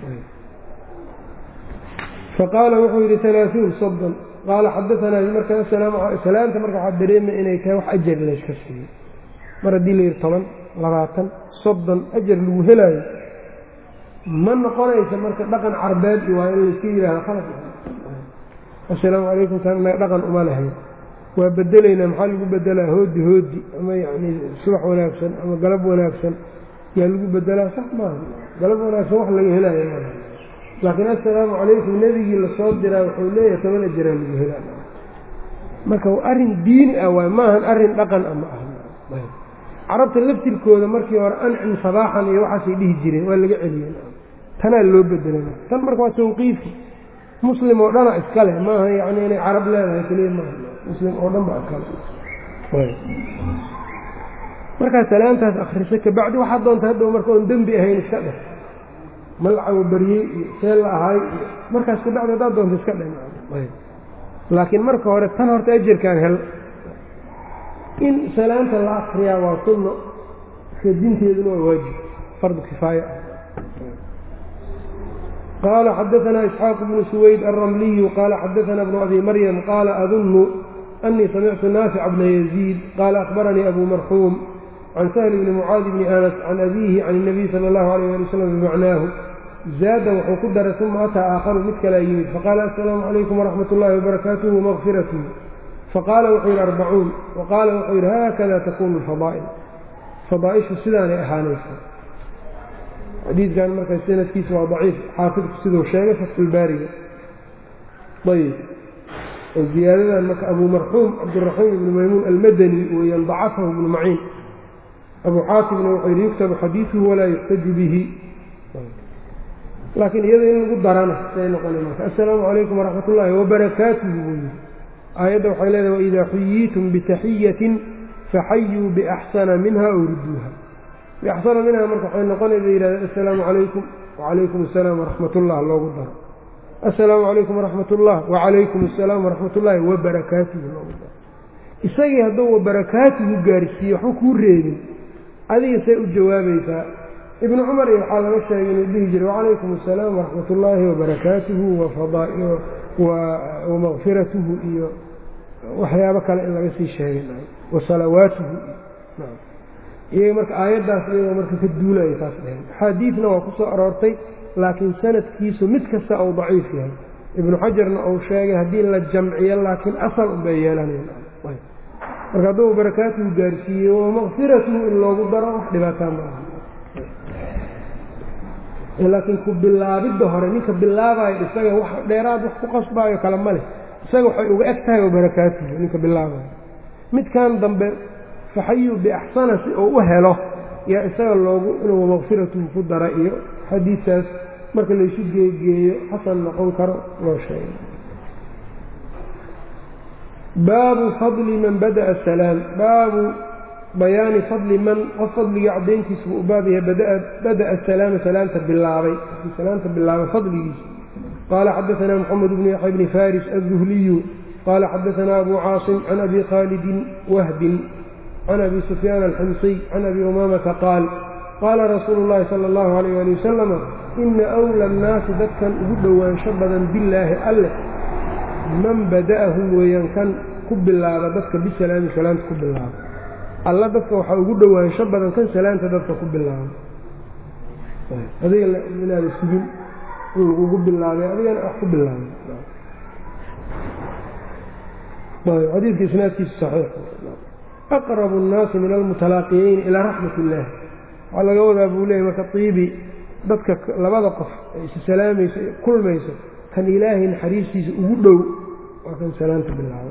S1: faqaala wuxuu yidhi alaauun soddon qaala xadaanaa marka salaamta marka waxaa dareemay inay tahay wax ajar layska siiyo mar haddii layidhi toban labaatan soddon ajar lagu helaayo ma noqonaysa marka dhaqan carbeed waa in layska yidhahdo khalad assalaamu calaykum taana dhaqan uma lahayn waa bedelaynaa maxaa lagu bedelaa hoodi hoodi ama yacni subax wanaagsan ama galab wanaagsan yaa lagu bedelaa sax maaha galab wanaagsan wax laga helaayo maaha laakiin assalaamu calaykum nebigii lasoo diraa wuxuu leeyahay toban ajaraa lagu helaa marka arrin diini ah waay maahan arrin dhaqan ama ah carabta laftirkooda markii hore ancim sabaaxan iyo waxaasay dhihi jireen waa laga celiyeen tanaa loo bedelay tan marka waa tawqiifi muslim oo dhana iska leh maaha yani inay carab leedahay keliya maaha muslim oo dhan ba iskale markaa salaamtaas akrisa kabacdi waxaa doonta hadhow marka oon dembi ahayn iska dheh malacawo baryey iyo see la ahaay iyo markaas kabacdi haddaad doonta iska dheh laakiin marka hore tan horta ajarkaan hel in salaamta la akriyaa waa sunno radinteeduna waa waajib fardu kifaaya qaala xadaanaa isxaaq bnu suwayd alramliyu qaala xadaanaa bnu abi maryam qaala adunnu أنii samictu naafic bna yaziid qaala akhbaranii abu marxuum can sahli bni mucaadi bni anas can abiihi can الnabiy salى اllahu alayh ali wasalam bimacnaahu zaada wuxuu ku daray uma ataa aakharu mid kalaa yimid faqaala assalaamu calaykum waraxmat ullahi wabarakaatuhu wamaqfiratuhu faqaala wuxuu yidhi arbacuun waqaala wuxuu yidhi haakada takunu alfadaa'il fadaaishu sidaanay ahaanaysa xadiidkan marka sanadkiisa waa daciif xaafidku siduu sheegay fatxulbaariga ayb oo ziyaadadan marka abu marxuum cabdiraxiim ibnu maymuun almadani weeyaan dacafahu ibnu maciin abu xaatimna wuxuu yidhi yuktabu xadiiduhu walaa yuxtaju bihi laakiin iyada in lagu darana say noqona marka assalaamu calaykum waraxmat ullaahi wabarakaatuhu buu yidhi aayadda waxay leedahay waidaa xuyiitum bitaxiyatin faxayuu biaxsana minha ow rudduuha biaxsana minha marka waxay noqonay bay yidhahdeen assalaamu calaykum wacalaykum assalaam waraxmat ullah loogu daro assalaamu calaykum waraxmat ullah wacalaykum assalaam waraxmat ullaahi wabarakaatuhu loogu daro isagii hadduu wabarakaatuhu gaarsiiye waxba kuu reebin adiga say u jawaabaysaa ibnu cumar iyo waxaa laga sheegay inuu dhihi jiray wacalaykum asalaam waraxmat ullaahi wabarakaatuhu wamakfiratuhu iyo waxyaabo kale in laga sii sheegay wasalawaatuhu iyaga marka aayaddaas iyagoo marka ka duulaya saas dhaheen axaadiidna waa ku soo aroortay laakiin sanadkiisu mid kasta uu daciif yahay ibnu xajarna uu sheegay haddii la jamciyo laakiin asal unbay yeelanayaan marka hadduu barakaatuhu gaarsiiyey wamakfiratuhu in loogu daro wax dhibaataa ma aha laakiin ku bilaabidda hore ninka bilaabayo isaga wax dheeraad wax ku qasbaayo kale ma leh isaga waxay uga eg tahay wabarakaatuhu ninka bilaabayo midkan dambe faxayu biaxsana si uu u helo yaa isaga loogu inuu wamakfiratuhu ku dara iyo xadiidkaas marka laysu geegeeyo xasan noqon karo loo sheegay baabu fadli man bada'a salaam baabu bayaani fadli man qof fadligii caddayntiisa buu u baab yahay bada'a salaama salaanta bilaabay salaanta bilaabay fadligiisa qaala xadaanaa moxamed bnu yaxya bni faris aلzuhliyu qaala xadaanaa abu caasim can abi khaalidin wahbin can abi sufyaan alxamsiy can abi umaamata qaal qaala rasuulu llahi sala allahu alayh ali wasalama ina wla annaasi dadkan ugu dhowaansho badan billaahi alleh man bada'ahum weeyaan kan ku bilaaba dadka bisalaami salaanta ku bilaaba alla dadka waxaa ugu dhowaansho badan kan salaanta dadka ku bilaaba adiga inaada sugin in lagugu bilaabay adigana wax ku bilaabay xadiidka isnaadkiisu saxiix aqrabu nnaasi min almutalaaqiyeyn ilaa raxmat illaah waxaa laga wadaa buu leeyay marka iibi dadka labada qof ay is salaamayso kulmayso kan ilaahay naxariistiisa ugu dhow waa kan salaanta bilaaba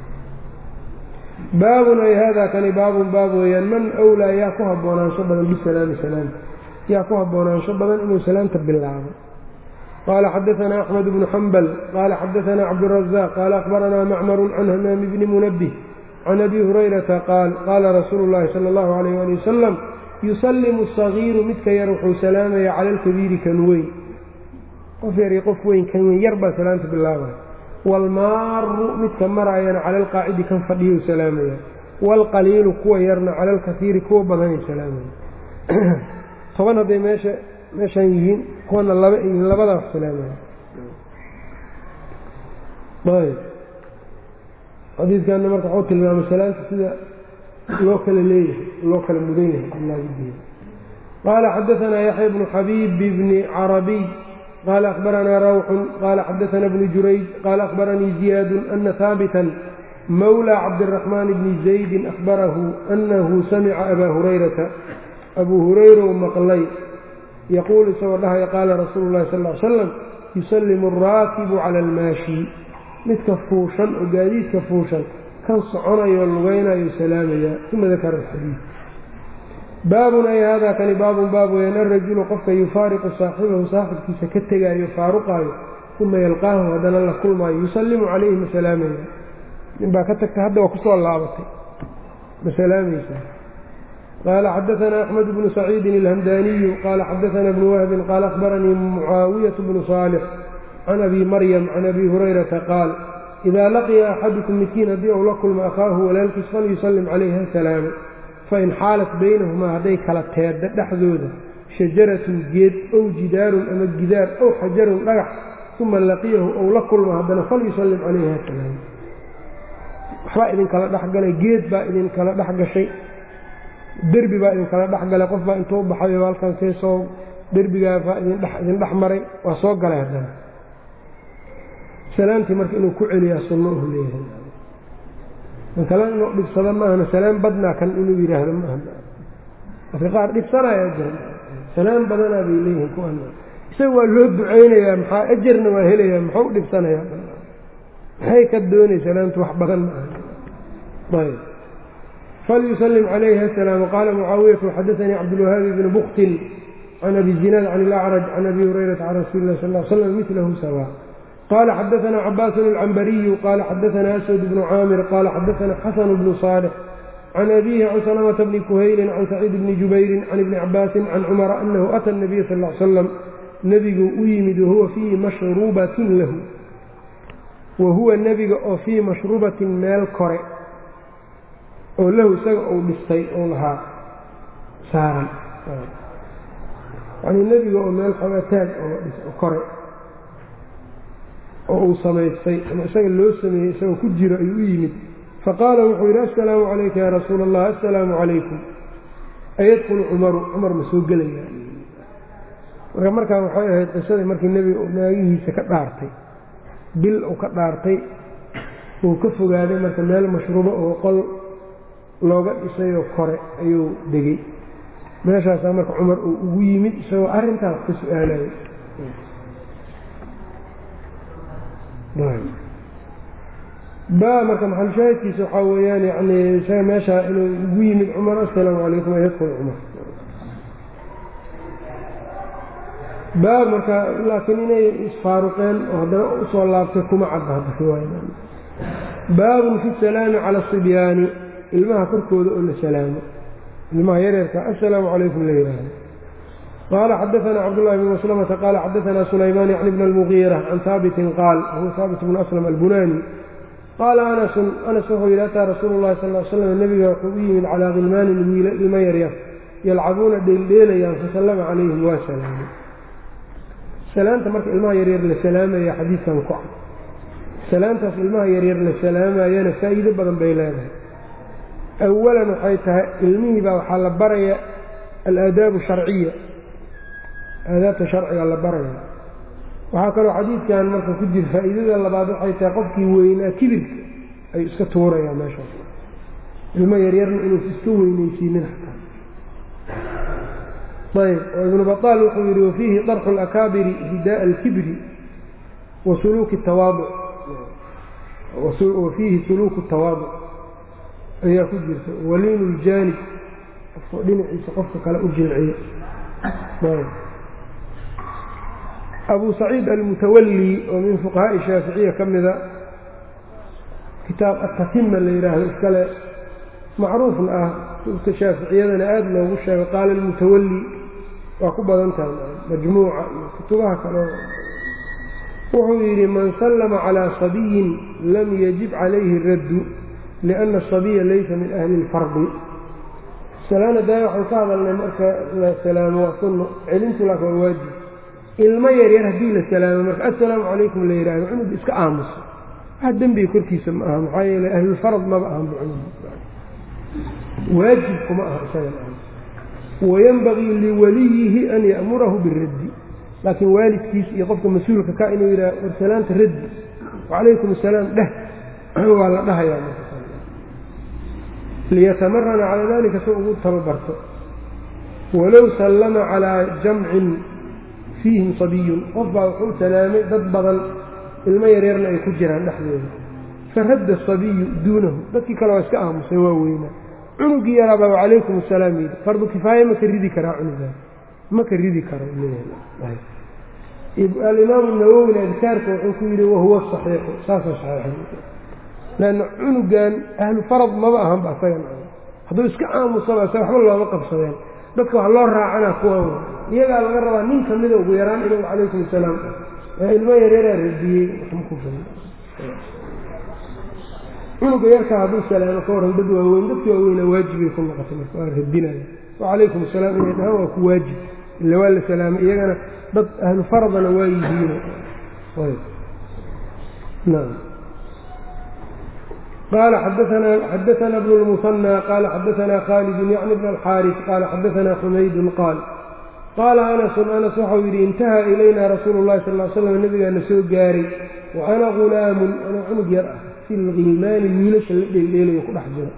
S1: baabun ay haadaa kani baabun baab weeyaan man wlaa yaa ku haboonaansho badan bisalaami salaamta yaa ku haboonaansho badan inuu salaamta bilaabo qaala xadaanaa axmed bnu xambal qaala xadaanaa cabdurazaaq qaala akhbaranaa macmaru can hamaami bni munabih can abi hurayrata qaal qaala rasuulu llahi sala allahu alayh ali wasalam yusallimu asagiiru midka yar wuxuu salaamaya cala alkabiiri kan weyn qof yar iyo qof weyn kan weyn yar baa salaamta bilaabaya waalmaaru midka maraayana cala alqaacidi kan fadhiyou salaamaya waalqaliilu kuwa yarna cala alkaiiri kuwa badanay salaamaya toban hadday meesha meeshaan yihiin kuwana laba yihiin labadaa wax salaamaya ayb xadiidkanna marka waxuu tilmaamay salaanta sida loo kala leeyahay loo kala mudan yahay qaala xadaanaa yaxya bnu xabiib bni carabiy qال أخبرنا روح قال xdثna بن جurayج qال أخبرنيi زiياد أنa ثاaبتا مولى cبدالرحمن بن زaيد أخبره أنه سمca أbا هريرةa أbو هريرة mqlay يquل isagoo dhahaya qاala رasuuل الlahi صلى اه عل سلم يسلم الراakب عlى الmاashي midka fuushan oo gaadiidka fuushan kan soconayo lugaynayo salaamaya ثuma ذakر الxadيiث baabun ay haadaa kani baabun baab weyaan alrajulu qofka yufaariqu saaxibahu saaxibkiisa ka tegaayo faaruqaayo uma yalqaahu haddana la kulmaayo yusallimu calayhi ma salaamaya ninbaa ka tagta hadda waa kusoo laabatay ma salaamaysaa qaala xadaanaa axmed bnu saciidin alhamdaaniyu qaala xadaanaa bnu wahbin qaala akhbaranii mucaawiyatu bnu saalix can abi maryam can abi hurayrata qaal idaa laqiya axadukum midkiin haddii uu la kulmo akhaahu walaalkiis falyusallim calayhi ha salaamo fain xaalat baynahumaa hadday kala teedda dhexdooda shajaratun geed ow jidaarun ama gidaar ow xajarun dhagax uma laqiyahu ou la kulmo haddana falyusallim calayhi hasalaam waxbaa idinkala dhexgalay geed baa idinkala dhex gashay derbi baa idinkala dhexgalay qof baa intuu baxayo halkan seesoo derbigaa baa idin dhex maray waa soo galay haddana salaamtii marka inuu ku celiyaa sunno uhu leeyahay kale inuu dhibsado maahana salaam badnaa kan inuu yidhaahdo maaha dadka qaar dhibsanaya jira salaam badanaa bay leeyihiin kuwan isaga waa loo ducaynayaa maxaa ajarna waa helayaa muxuu u dhibsanayaa maxay ka doonay salaamtu wax badan maaha ayb falyusallim calayhi asalaam qaala mucaawiyatu xadaanii cabdulwahaabi bni buktin can abi zinaad can ilacraj can abi hurayrata can rasuuli lah sal l slam milahu sawa qال xdثna cbاs الcmbariyu qال xadثna أswd بن cاamir qال xadثna xasن بن صالح can أbيه can سلمة بن kuhayli can سacيid بni jubayri can iبni cabaasi can cmra أnahu أtى النabiy sal اه slam nebiguu u yimid wahuwa fii mashrubatin lahu wahuwa nebiga oo fii mashrubatin meel kore oo lahu isaga uu dhistay ou lahaa saaran yacnii nebiga oo meel xogataag oo kore oo uu samaystay ama isaga loo sameeyey isagoo ku jiro ayuu u yimid faqaala wuxuu yidhi assalaamu calayka yaa rasuula allah assalaamu calaykum ayadkulu cumaru cumar ma soo gelaya marka markaa waxay ahayd qisadii markii nebiga uu naagihiisa ka dhaartay bil uu ka dhaartay uu ka fogaaday marka meel mashruubo oo qol looga dhisayoo kore ayuu degey meeshaasaa marka cumar uu ugu yimid isagoo arrintaas ka su-aalayay ba marka maxalushaahidkiisa waxaa weeyaan yani isaga meeshaa inuu ugu yimid cumar assalaamu calaykum ayadkul cumar baab marka laakiin inay isfaaruqeen oo haddana usoo laabtay kuma cadda hadda riwaaya baabun fi salaami cala asibyaani ilmaha korkooda oo la salaamo ilmaha yareerka assalaamu calaykum la yihaaho qaala xadaana cabdullahi bn maslamata qaala xadaana sulaymaan yacni bn almugiira can haabitin qaal huwa haabit bnu aslam albunani qaala anasun anas wuxuu yidhi ataa rasuulu llahi sal l slam nebiga wuxuu u yimid calaa khilmaanin wiila ilmo yaryar yalcabuuna dheeldheelayaan fasallama calayhim waa salaamay salaanta marka ilmaha yaryar la salaamaya xadiidkan ku cad salaantaas ilmaha yaryar la salaamayana faa'iido badan bay leedahay awalan waxay tahay ilmihii baa waxaa la baraya alaadaabu sharciya aadaabta sharciga la baraya waxaa kaloo xadiidkan marka ku jira faa'iidada labaad waxay tahay qofkii weynaa kibirka ayuu iska tuurayaa meeshaas ilmo yaryarna inuusa iska weynaysiinin xataa ayb oo ibnu baطaal wuxuu yidhi wafiihi darxu اlakaabiri hidaءa اlkibri wa suluuki tawaaduc wafiihi suluuku tawaaduc ayaa ku jirta waliinu ljaanib qofka dhinaciisa qofka kale u jilciyo abu saciid almutawali oo min fuqahaa'i shaaficiya ka mida kitaab atatima la yidhaahdo iskale macruufna ah kutubta shaaficiyadana aada loogu sheego qaala almutawali waa ku badan tahay majmuuca iyo kutubaha kale wuxuu yidhi man sallama calaa sabiyin lam yajib calayhi raddu lianna asabiya laysa min ahli اlfardi salaana daaya waxaan ka hadalnay marka la salaamo waa sunno celintu laaka waa waajib ilmo yaryar haddii la salaamo marka assalaamu calaykum la yidhaahdo cunug iska aamuso wax dembiga korkiisa ma aha maxaa yeele ahlulfarad maba ahan waajibkuma aha isaga wayanbagii liwaliyihi an ya'murahu biraddi laakiin waalidkiis iyo qofka mas-uulka ka inuu yidhaha war salaanta raddi wacalaykum asalaam dheh waa la dhahayaa liyatamarana calaa dalika si ugu tababarto walow sallama calaa jamcin fiihim sabiyun qof baa wuxuu salaamay dad badan ilmo yaryarna ay ku jiraan dhexdooda faradda asabiyu duunahu dadkii kale waa iska aamusay waa weynaa cunugii yaraabaa wacalaykum asalaam yidhi fardu kifaaye ma ka ridi karaa cunugaa ma ka ridi karo alimaamu nawowina adkaarka wuxuu ku yidhi wahuwa saxiixu saasa saxiixa lanna cunugan ahlu farad maba ahanba asagan hadduu iska aamusaba isaga waxba looma qabsadeen dadka wax loo raacana kuwan iyagaa laga rabaa nin kamida ugu yaraan inuu calaykum asalaam ilmo yaryaraa radiyey cunuga yarkaa hadduu salaamo ka waran dad waaweyn dadki waaweyna waajibay ku noqotay marka waa radinaya wacalaykum asalaam inay dhahaan waa ku waajib ila waa la salaamay iyagana dad ahlu faradana waa yihiin nam qال xadaثna بن المثنى qال xadaثna khالد yعni بن الxاriث qال xadaثna xmayd qاal qaala أنس أنس waxau yidhi اnتahى إlayna rasuul الlahi sal اه sلم nabigaana soo gaaray وأna غulaamu anoo cunug yar ah fi اlghilmaani wiilasha la dheeldheelayo ku dhex jiro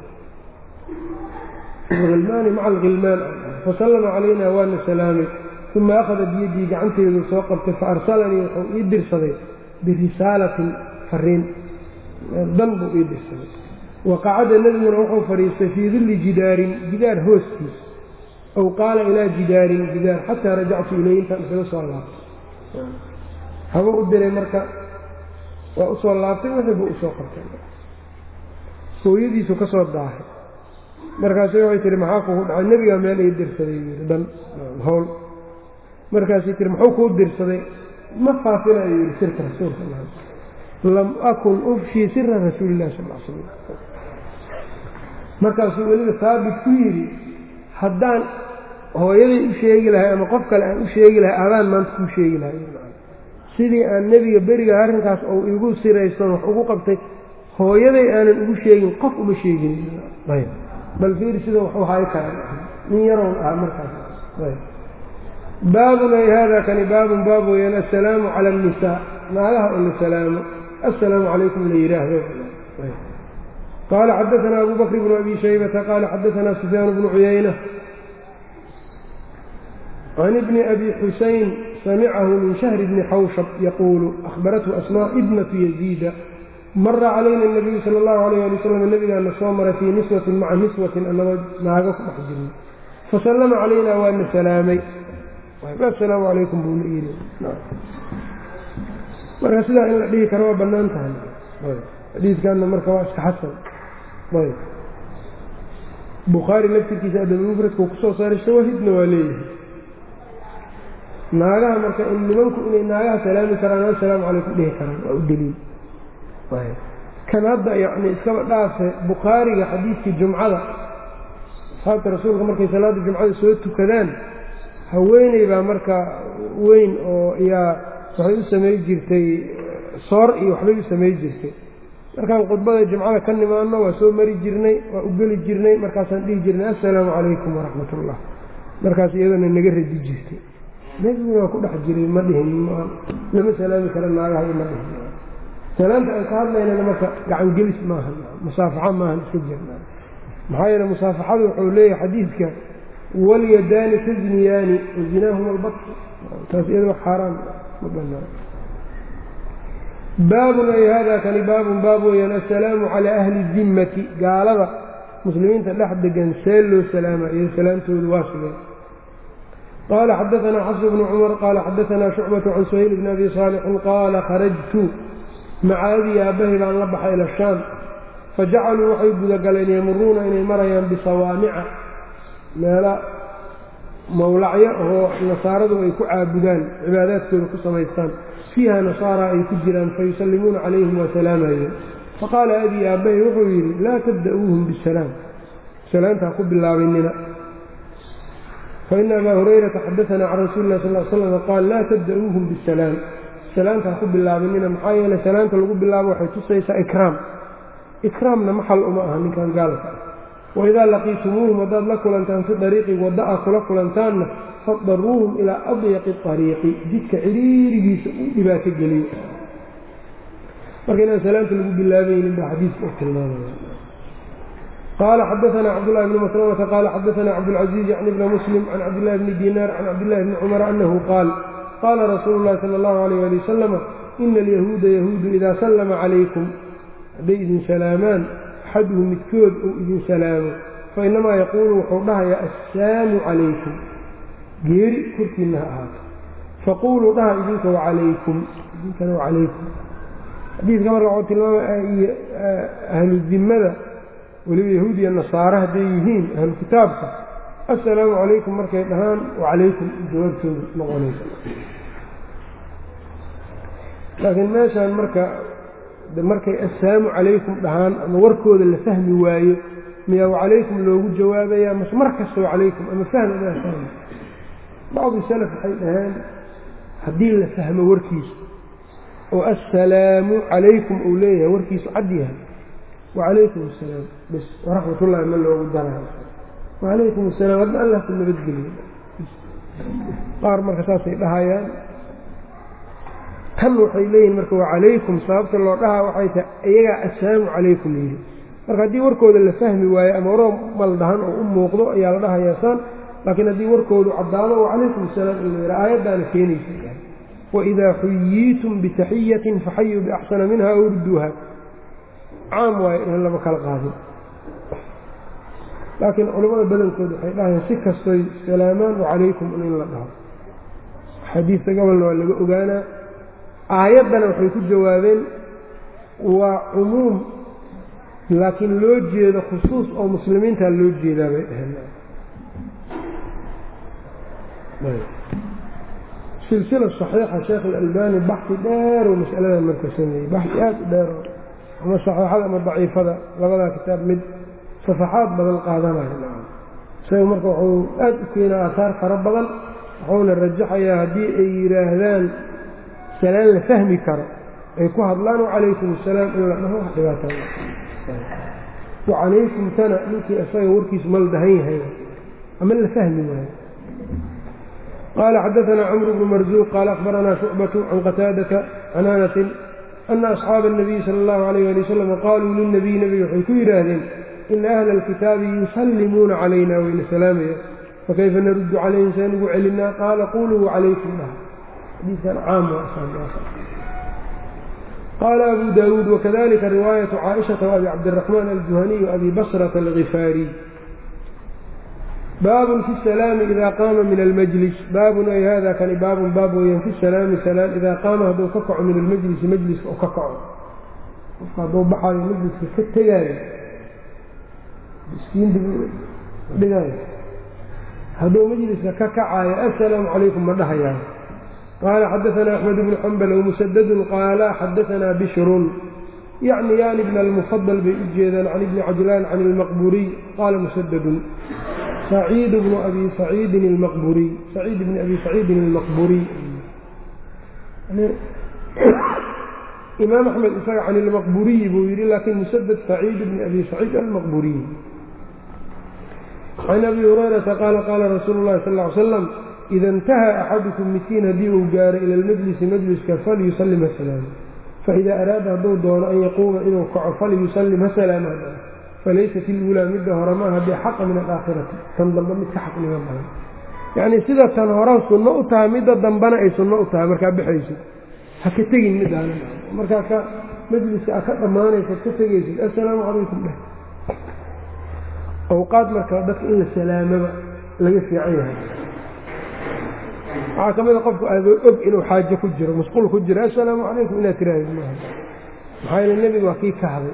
S1: hilmaani maca alghilmaan fasalama calayna waana salaamay uma akhada biyadii gacanteedu soo qabtay faarsalanii wuxuu ii dirsaday birisaalatin fariin dan buu ii dirsaday waqacada nebiguna wuxuu fadhiistay fii dilli jidaarin jidaar hooskiis aw qaala ilaa jidaarin jidaar xataa rajactu iley intaan isaga soo laabtay haba u diray marka waa usoo laabtay wixii buu usoo qabtay hooyadiisu ka soo daahay markaasu waxay tihi maxaa kugu dhacay nebigaa meel ii dirsaday yii dhan hawl markaasay tihi muxuu kuu dirsaday ma faafinayo yidhi sirka rasuulka lam akun ufshii sira rasuulillahi sal l slam markaasuu weliba haabit ku yidhi haddaan hooyaday u sheegi lahay ama qof kale aan u sheegi lahay adaan maanta kuu sheegi lahay sidii aan nebiga beriga arrinkaas ou igu siraystoon wax ugu qabtay hooyaday aanan ugu sheegin qof uma sheegin ayb bal fiiri sida waxu hayo kara nin yarown ah markaas ayb baabun ay hada kani baabun baab weeyaan assalaamu cala annisaa naagaha oo la salaamo assalaamu calaykum la yidhaahdo qaala xadaanaa abu bakr bnu abi shaybata qaala xadaanaa sufyaan bnu cuyayna can ibni abi xusayn samicahu min shahri bni xawshab yaquulu ahbarathu asmaa ibnatu yaziida mara calayna nabiyu sala allahu alayh ali wasalam nabigaana soo maray fii niswatin maca niswatin annagoo naago ku dhex jirnay fasallama calayna waana salaamay assalaamu calaykum buuna yidhi marka sidaa in la dhihi karo waa bannaan tahay xadiidkanna marka waa iska xasan ayb bukhaari laftirkiisa adabmufradka kusoo saaray shawahidna waa leeyahay naagaha marka in nimanku inay naagaha salaami karaan assalaamu calaykum dhihi karaan waa u deliil kan hadda yacni iskaba dhaafe bukhaariga xadiidkii jumcada asxaabta rasuulka markay salaadda jumcada soo tukadaan haweeney baa marka weyn oo yaa waxay u samay jirtay soor iyo waxbay u samay jirtay markaan khudbada jimcada ka nimaano waa soo mari jirnay waa u geli jirnay markaasaan dhihi jirnay assalaamu calaykum waraxmat ullah markaas iyadana naga radi jirtay nebiguna waa ku dhex jiray ma dhihin lama salaami kara naagaha iyo ma dhihin salaanta aan ka hadlaynana marka gacan gelis maaha musaafaxa maahan iska jirna maxaa yeele musaafaxadu wuxuu leeyahay xadiidka walyadaani tazniyaani wazinaahuma albatr taas iyada wax xaaraan ma banaan baabun ay hada kani baabun baab weeyaan assalaamu calaa ahli dimmati gaalada muslimiinta dhex degan see loo salaama iyo salaamtoodu waa sugeen qaala xadaanaa xafs bnu cumar qaala xadaanaa shucbatu can suhayl bni abi saalixin qaala kharajtu maca abii aabbahay baan la baxay ila shaam fajacaluu waxay gudagaleen yamuruuna inay marayaan bisawaamica meela mawlacyo oo nasaaradu ay ku caabudaan cibaadaadkooda ku samaystaan fiiha nasaara ay ku jiraan fayusallimuuna calayhim waa salaamayeen faqaala abii aabbahay wuxuu yidhi laa tabda'uuhum bisalaam salaamtaa ku bilaabanina faina abaa hurayrata xadaanaa can rasuuli lah sal l slam qaal laa tabda'uuhum bisalaam salaamtaa ku bilaabanina maxaa yeeley salaamta lagu bilaabo waxay tusaysaa ikraam ikraamna maxal uma aha ninkan gaalka ah waidaa laqiitumuuhum haddaad la kulantaan fi dariiqi wadda a kula kulantaanna fadaruuhum ilaa adyaqi ariiqi jidka ciriirigiisa u dhibaato geliyo marka inaan salaamta lagu bilaabaynin baa xadiidka u tilmaamaya qaala xadaanaa cabdullahi bni maslamata qaala xadaanaa cabdulcaziiz yacni bna muslim can cabdillahi bni dinaar can cabdillahi bni cumar annahu qaal qaala rasuulu llahi sala allahu alayh ali wasalama ina alyahuuda yahuudu idaa sallama calaykum hadday idin salaamaan axaduhum midkood uu idin salaamo fa innamaa yaquulu wuxuu dhahayaa assaamu calaykum geeri korkiinna ha ahaato faquuluu dhaha idinka wacalaykum idinkana wacalaykum xadiidka marka waxuu tilmaamaya ahlu dimmada weliba yahuud iyo nasaare hadday yihiin ahlu kitaabka assalaamu calaykum markay dhahaan wacalaykum jawaabtooda noqonaysa laakiin meeshaan marka markay assalaamu calaykum dhahaan ama warkooda la fahmi waayo miyaa wacalaykum loogu jawaabayaa mase mar kasta wacalaykum ama fahm amaa fahmi bacdi salaf waxay dhaheen haddii la fahmo warkiisa oo assalaamu calaykum uu leeyahay warkiisu cad yahay wacalaykum assalaam bs waraxmatullaahi ma loogu darayo wacalaykum assalaam hadda allah ku nabadgeliyo qaar marka saasay dhahayaan tan waxay leeyihin marka wacalaykum sababta loo dhahaa waxay tahay iyagaa assalaamu calaykum yidhi marka haddii warkooda la fahmi waayo ama waroo maldahan oo u muuqdo ayaa la dhahayaa saan laakiin haddii warkoodu caddaado wacalaykum assalaam in la yidhaha aayaddaana keenaysa waidaa xuyiitum bitaxiyatin faxayuu biaxsana minha aw rudduuha caam waayo in lama kala qaadin laakiin culimmada badankood waxay dhahayaan si kastoy salaamaan wacalaykum in la dhaho xadiidka gobolna waa laga ogaanaa aayaddana waxay ku jawaabeen waa cumuum laakiin loo jeedo khusuus oo muslimiintaa loo jeedaa bay dhaheen silsila saxiixa sheekh alalbani baxi dheer oo masaladan marka sameeyey baxi aad u dheer ama saxiixada ama daciifada labadaa kitaab mid safaxaad badan qaadanayo isaga marka wuxuu aad u keenaa aahaar fara badan wuxuuna rajaxayaa haddii ay yidhaahdaan salaan la fahmi karo ay ku hadlaan wacalaykum asalaam in la dhaho wax dhibaataa wacalaykum tana ninkii isaga warkiisu mal dahan yahay ama la fahmi waayo qaala xadaanaa camru bnu marzuuq qaala akhbaranaa shucbatu can qataadata can anasin ana asxaaba الnabiyi sala اllahu alayh ali wasalam qaaluu lilnabiy nebiga waxay ku yidhaahdeen ina ahla alkitaabi yusallimuuna calayna wayna salaamaya fakayfa naruddu calayhim seen ugu celinaa qaala quluu calaykum dhah xadiikan caam qaala abu daawuud wakadalika riwaayatu caaishata waabi cabdiraxmaan aljuhaniy waabi basrata algifaariy baabun fi salaami ida qaama min almajlis baabun ay hada kani baabun baab weeyaan fi salaami salaan idaa qaama hadduu ka kaco min almajlisi majliska u ka kaco qofka hadduu baxaayo majliska ka tegaayo miskiinta dhigaayo hadduu majliska ka kacayo assalaamu calaykum ma dhahayaayo qaala xadaanaa axmed bnu xambal wmusadadun qaala xadaanaa bishrun yacni yaani bna almufadal bay u jeedaan can ibni cajlaan can ilmaqburiy qaala musadadun saciid bnu abi saciidin almaqburiy saciid bni abi saciidin almaqburiy imaam axmed isaga can ilmaqburiyi buu yidhi laakiin musadad saciid bni abi saciid almaqburiy can abi hurayrata qaala qaala rasuulu llahi sal ly slam ida intaha axadukum midkiin haddii uu gaaro ila almajlisi majliska falyusallim hasalaam faida araada hadduu doono an yaquuma inuu kaco falyusallim hasalaama falaysat iluulaa midda hore maaha bixaqa min alaakhirati tan dambe mid ka xaqnimo badan yacnii sida tan hore sunno u tahay midda dambena ay sunno u tahay markaa baxaysid ha ka tegin midaan markaa ka majliska a ka dhammaanaysaad ka tegaysid assalaamu calaykum dheh awqaad marka dadka in la salaamaba laga fiican yahay waxaa ka mida qofku aadoo og inuu xaajo ku jiro masquul ku jiro assalaamu calaykum inaad tiraahid maaha maxaa yeele nebiga waa kii kahday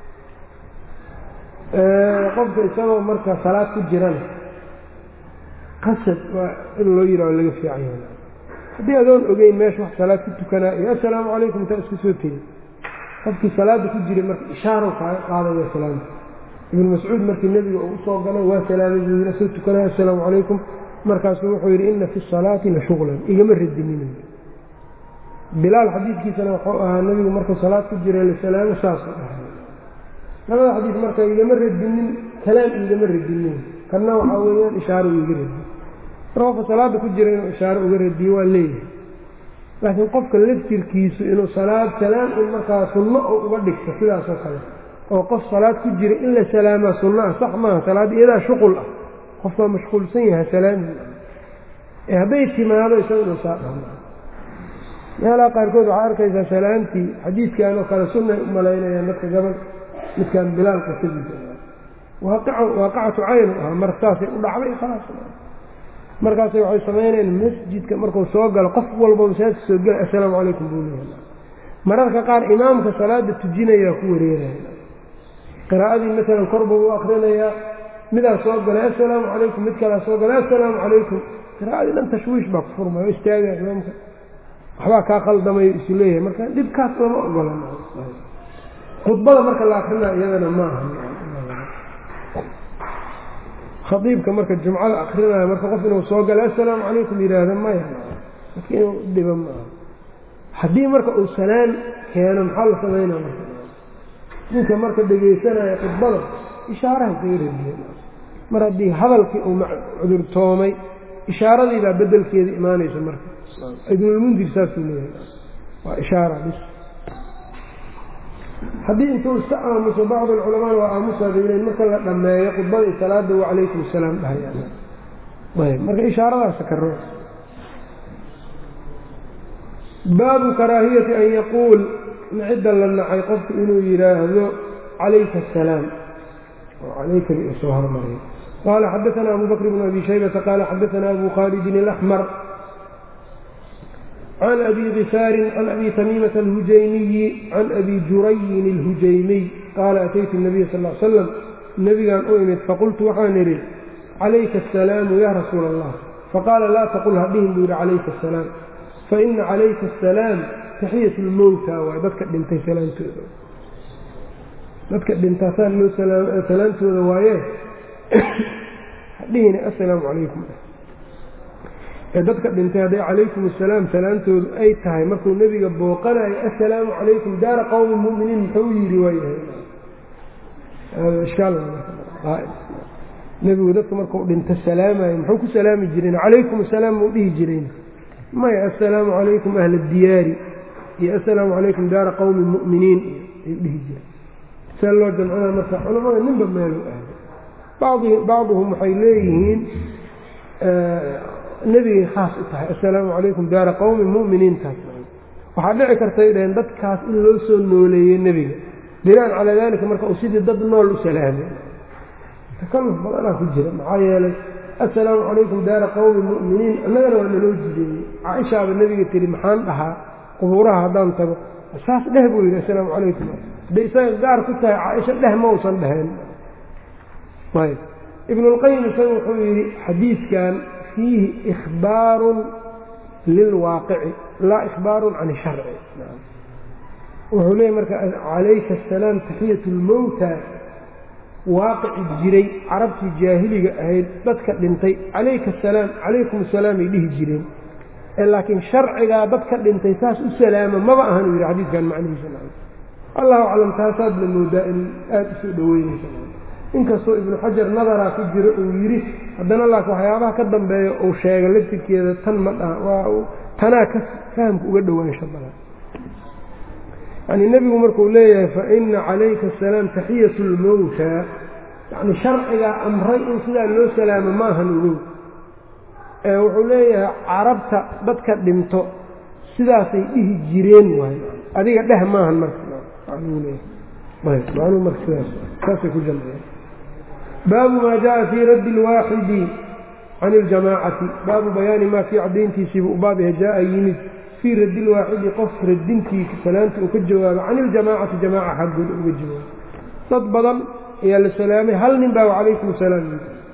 S1: qofka isagoo marka salaad ku jirana qasad waa in loo yidhaho laga fiican yahay haddii adoon ogeyn meesha wax salaad ku tukanaa iyo assalaamu calaykum intaa iska soo tegi qofkii salaadda ku jiray marka ishaarow kaaga qaadaya salaamta ibnu mascuud markii nebiga uu usoo galay waa salaamay buu yidhi soo tukanaya assalaamu calaykum markaasuu wuxuu yidhi inna fi salaati la shuqlan igama radinin bilaal xadiidkiisana wuxuu ahaa nebigu markuu salaad ku jiray lasalaamo saasuu dhahay labada xadiis marka igama radinin kalaam igama radinin kanna waxaa weeyaan ishaaro iga radiy marka qofka salaada ku jira inuu ishaaro uga radiyo waa leeyahay laakiin qofka laftirkiisu inuu salaad salaam in markaa sunno oo uga dhigto sidaasoo kale oo qof salaad ku jira in la salaamaa sunno ah sax maaha salaad iyadaa shuqul ah qof baa mashquulsan yahay salaami ee hadday timaado isaga inuu saa dhahmo meelaha qaarkood waxaa arkaysaa salaamtii xadiidkan oo kale sunnay u malaynayaan dadka gabal midkaan bilaal qisadiisa waaqacatu caynu ahaa mar saasay u dhacday khalaas markaasay waxay samaynayaan masjidka markuu soo galo qof walba masaajidka soo gela assalaamu calaykum buu leeyahay mararka qaar imaamka salaada tujinayaa ku wareeraya qiraa'adii masalan kor buu u akrinayaa midaa soo galay assalaamu calaykum mid kalaa soo galay assalaamu calaykum qiraa'adii dhan tashwiish baa ku furmaya o istaagaya imaamka waxbaa kaa khaldamayo isu leeyahay marka dhibkaas lama ogola khudbada marka la akrina iyadana ma aha khaiibka marka jumcada akrinaya marka qof inuu soo gala assalaamu calaykum yidhaahda maya marka inuu dhiba ma aha haddii marka uu salaan keeno maxaa la samaynaa marka ninka marka dhegaysanaya khudbada ishaaraha isaga radiye mar haddii hadalkii uu cudurtoomay ishaaradii baa bedelkeeda imaanaysa marka ibnulmundir saasuu leeyahay waa ishaara bis haddii intuu iska aamuso bacd alculamaana waa aamusaa bayleen marka la dhammeeyo khudbada salaada wacalaykum asalaam dhahayayb marka ishaaradaasa karo baabu karaahiyati an yaquul cidda la nacay qofku inuu yidhaahdo calayka asalaam calayka soo hormariyo qaala xadaana abu bakr bn abi shaybata qaala xadaana abu khaalidin alaxmar can abi kifaarin can abi tamiimata alhujaymiyi can abi jurayin alhujaymiy qaala ataytu nabiya sal l slam nebigaan u imid faqultu waxaan idhi calayka asalaamu ya rasuula allah faqaala laa taqul hadhihin buu yidhi calayka asalaam faina calayka asalaam taxiyat lmowta waay dadka dhintay salaantooda dadka dhintaasaa loo salaantooda waaye hadhihina assalaamu calaykum ee dadka dhintay hadday calaykum assalaam salaamtoodu ay tahay markuu nebiga booqanayo assalaamu calaykum daara qowmi muminiin muxuu yidhi waayahay nebigu dadka markuu dhinto salaamayo muxuu ku salaami jireen calaykum assalaam muu dhihi jireen maya assalaamu calaykum ahla diyaari iyo assalaamu calaykum daara qowmi mu'miniin ayuu dhihi jireen see loo jamcina marka culamada ninba meelu aaday badi bacduhum waxay leeyihiin nebigay khaas u tahay assalaamu calaykum daara qowmi mu'miniintaas waxaa dhici kartay dhaheen dadkaas in loo soo nooleeyey nebiga binaan calaa daalika marka uu sidii dad nool u salaamay takalluf badanaa ku jira maxaa yeelay assalaamu calaykum daara qowmi mu'miniin annagana waa naloo jideeyey caaishaaba nebiga tihi maxaan dhahaa qubuuraha haddaan tago saas dheh buu yidhi assalaamu calaykum hadday isaga gaar ku tahay caaisha dheh ma usan dheheen ayb ibnulqayim isaga wuxuu yidhi xadiidkan fiihi ikhbaarun lilwaaqici laa ikhbaarun can sharci wuxuu leeyay marka calayka asalaam taxiyat lmowta waaqici jiray carabtii jaahiliga ahayd dadka dhintay calayka asalaam calaykum asalaam ay dhihi jireen ee laakiin sharcigaa dadka dhintay saas u salaama maba ahan uu yidhi xadiidkan macnihiisa allahu aclam taasaadna moodaa in aada usoo dhoweynaysa inkastoo ibnu xajar nadaraa ku jiro uu yidhi haddana laakiin waxyaabaha ka dambeeya uu sheega laftirkeeda tan ma dhaha waa tanaa ka fahamka uga dhowaansha badan yacnii nebigu markuu leeyahay fa ina calayka asalaam taxiyatu lmowta yacni sharcigaa amray in sidaa loo salaamo ma ahan ogow ee wuxuu leeyahay carabta dadka dhinto sidaasay dhihi jireen waay adiga dheh maahan marka macnuu marka sidaas saasay ku jamciyeen baabu maa jaءa fii raddi اlwaaxidi can اljamaacati baabu bayaani maa kii caddayntiisiibu u baab yahay jaaa yimid fii raddi lwaaxidi qof radintiisa salaanta uu ka jawaabo can iljamaacati jamaaca xaggooda uga jawaabo dad badan ayaa la salaamay hal nin baa calaykum salaam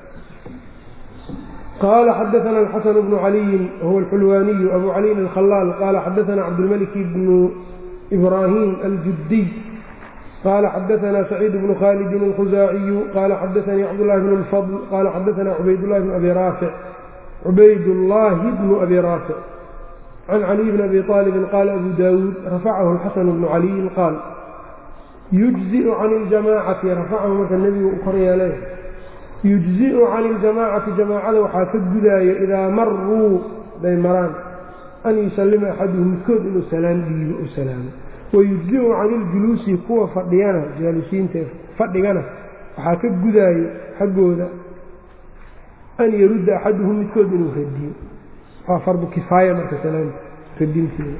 S1: qala xadaana alxasan bnu caliyin wahuwa alxulwaaniyu abu caliyin alkhalaal qaala xadaana cabdilmalik bnu ibrahim aljudiy qala xadaana saciid bnu khalidin alkhusaaciyu qala xadaanii cabdulahi bn lfadl qala xadaana cubaydlahi bn abi raafic cubaydullaahi bnu abi raafic can caliy bn abi aalibin qaala abu daawuud rafacahu alxasan bnu caliyin qaal yujziu can iljamaacati rafacahu marka nebigu u kor yeelay yujziu can iljamaacati jamaacada waxaa ka gudaayo idaa maruu day maraan an yusallima axaduhum midkood inuu salaan dhiibo u salaamo wayujziu can iljuluusi kuwa fadhiyana jaalisiinta fadhigana waxaa ka gudaayo xaggooda an yarudda axaduhum midkood inuu radiyo waa fardu kifaaya marka salaanta radinteeda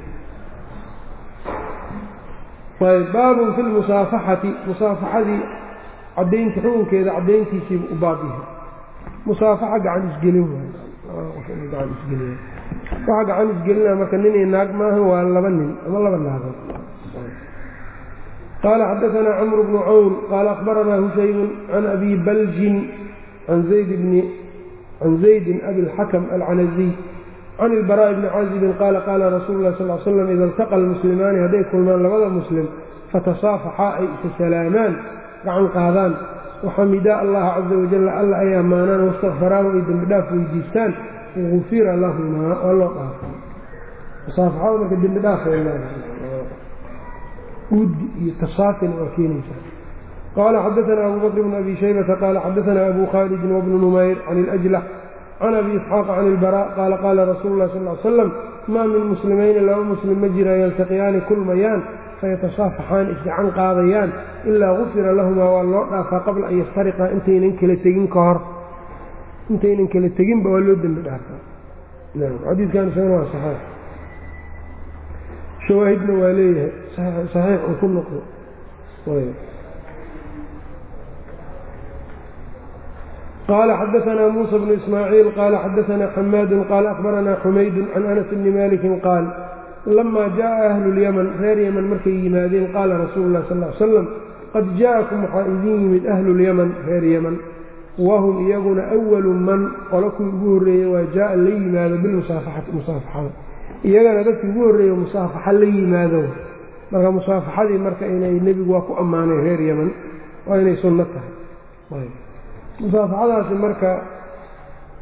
S1: ayb baabun fi lmusaafaxati musaafaxadii cadaynta xukunkeeda cadayntiisiibu u baab yahay musaafaxa gacan isgelin gacan isgelin waxa gacan isgelinaa marka nin iyo naag maaha waa laba nin ama laba naagood qaala xadaanaa camru bnu cawn qaala akhbaranaa hushaymun can abi baljin can zaydin abi اlxakm alcanaziy can ilbaraaءi bni caazibin qaala qaala rasuulu lah sal slam ida iltaqa almuslimaani hadday kulmaan labada muslim fatasaafaxaa ay isa salaamaan gacan qaadaan waxamidaa allaha caza wajalla alla ay ammaanaan wastakfaraahu ay dembi dhaaf weydiistaan gufira lahumaa waa loo dhaafay musaafaxada marka dembi dhaaf ay leedahay uudi iyo tasaafina waa keenaysaa qaala xadaanaa abu bakr bn abi shaybata qaala xadaanaa abu khaalidin wabnu numayr can ilajlax can abi isxaaq can ilbaraa qaala qaala rasuulu lah sal l slam maa min muslimayni laba muslim ma jiraan yaltaqiyaani kulmayaan fayatasaafaxaan isgacan qaadayaan ilaa gufira lahumaa waa loo dhaafaa qabla an yaftariqaa intaynan kala tegin ka hor intaynan kala teginba waa loo dembi dhaafaa xadiidkan isagana waa saxiix shawaahidna waa leeyahay saxiix uu ku noqdo qaala xadaanaa muusa bnu ismaaciil qaala xadaanaa xamaadun qaala akhbaranaa xumaydun can anas bni malikin qaal lama jaءa ahlu اlyaman reer yaman markay yimaadeen qaala rasuulu lah sal l slam qad jaءakum waxaa idin yimid ahlu اlyaman reer yaman wahum iyaguna awalu man qolo kuwii ugu horreeyey waa jaaa la yimaado bilmusaafaxati musaafaxada iyagana dadkii ugu horreeya musaafaxa la yimaado marka musaafaxadii marka inay nebigu waa ku ammaanay reer yaman waa inay sunno tahay musaafaxadaasi marka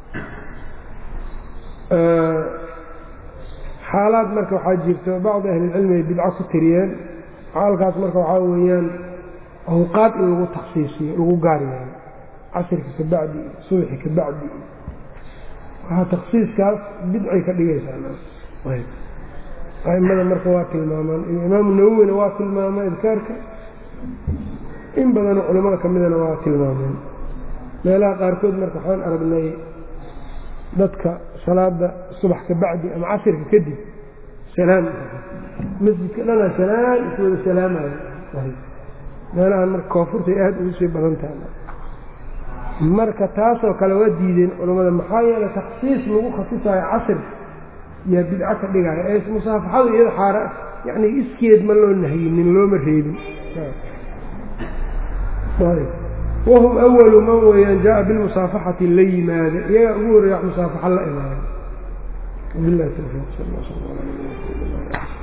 S1: xaalaad marka waxaa jirta bacdi ahlilcilmi ay bidco ku tiriyeen xaalkaas marka waxaa weeyaan awqaad in lagu taksiisiyo lagu gaar yeelo casirka ka bacdi iyo subaxi ka bacdi iyo waxaa taksiiskaas bidcay ka dhigaysaa aimada marka waa tilmaamaan imaamu nawowina waa tilmaama idkaarka in badanoo culimmada ka midana waa tilmaameen meelaha qaarkood marka waxaan aragnay dadka salaada subax ka bacdi ama casirka kadib salaam masjidka dhana salaam iswada salaamayo meelahan marka koonfurtay aada ugu sii badan tahay marka taasoo kale waa diideen culammada maxaa yeelay taksiis lagu khasisayo casir yaa bidco ka dhigaya ee musaafaxadu iyada xaara yacni iskeed ma loo nahiyinin looma reebin wahum awalu man weeyaan jaa bilmusaafaxati la yimaada iyagaa ugu horreeya wax musaafaxa la imaada wabilahi tawfiiq sal sl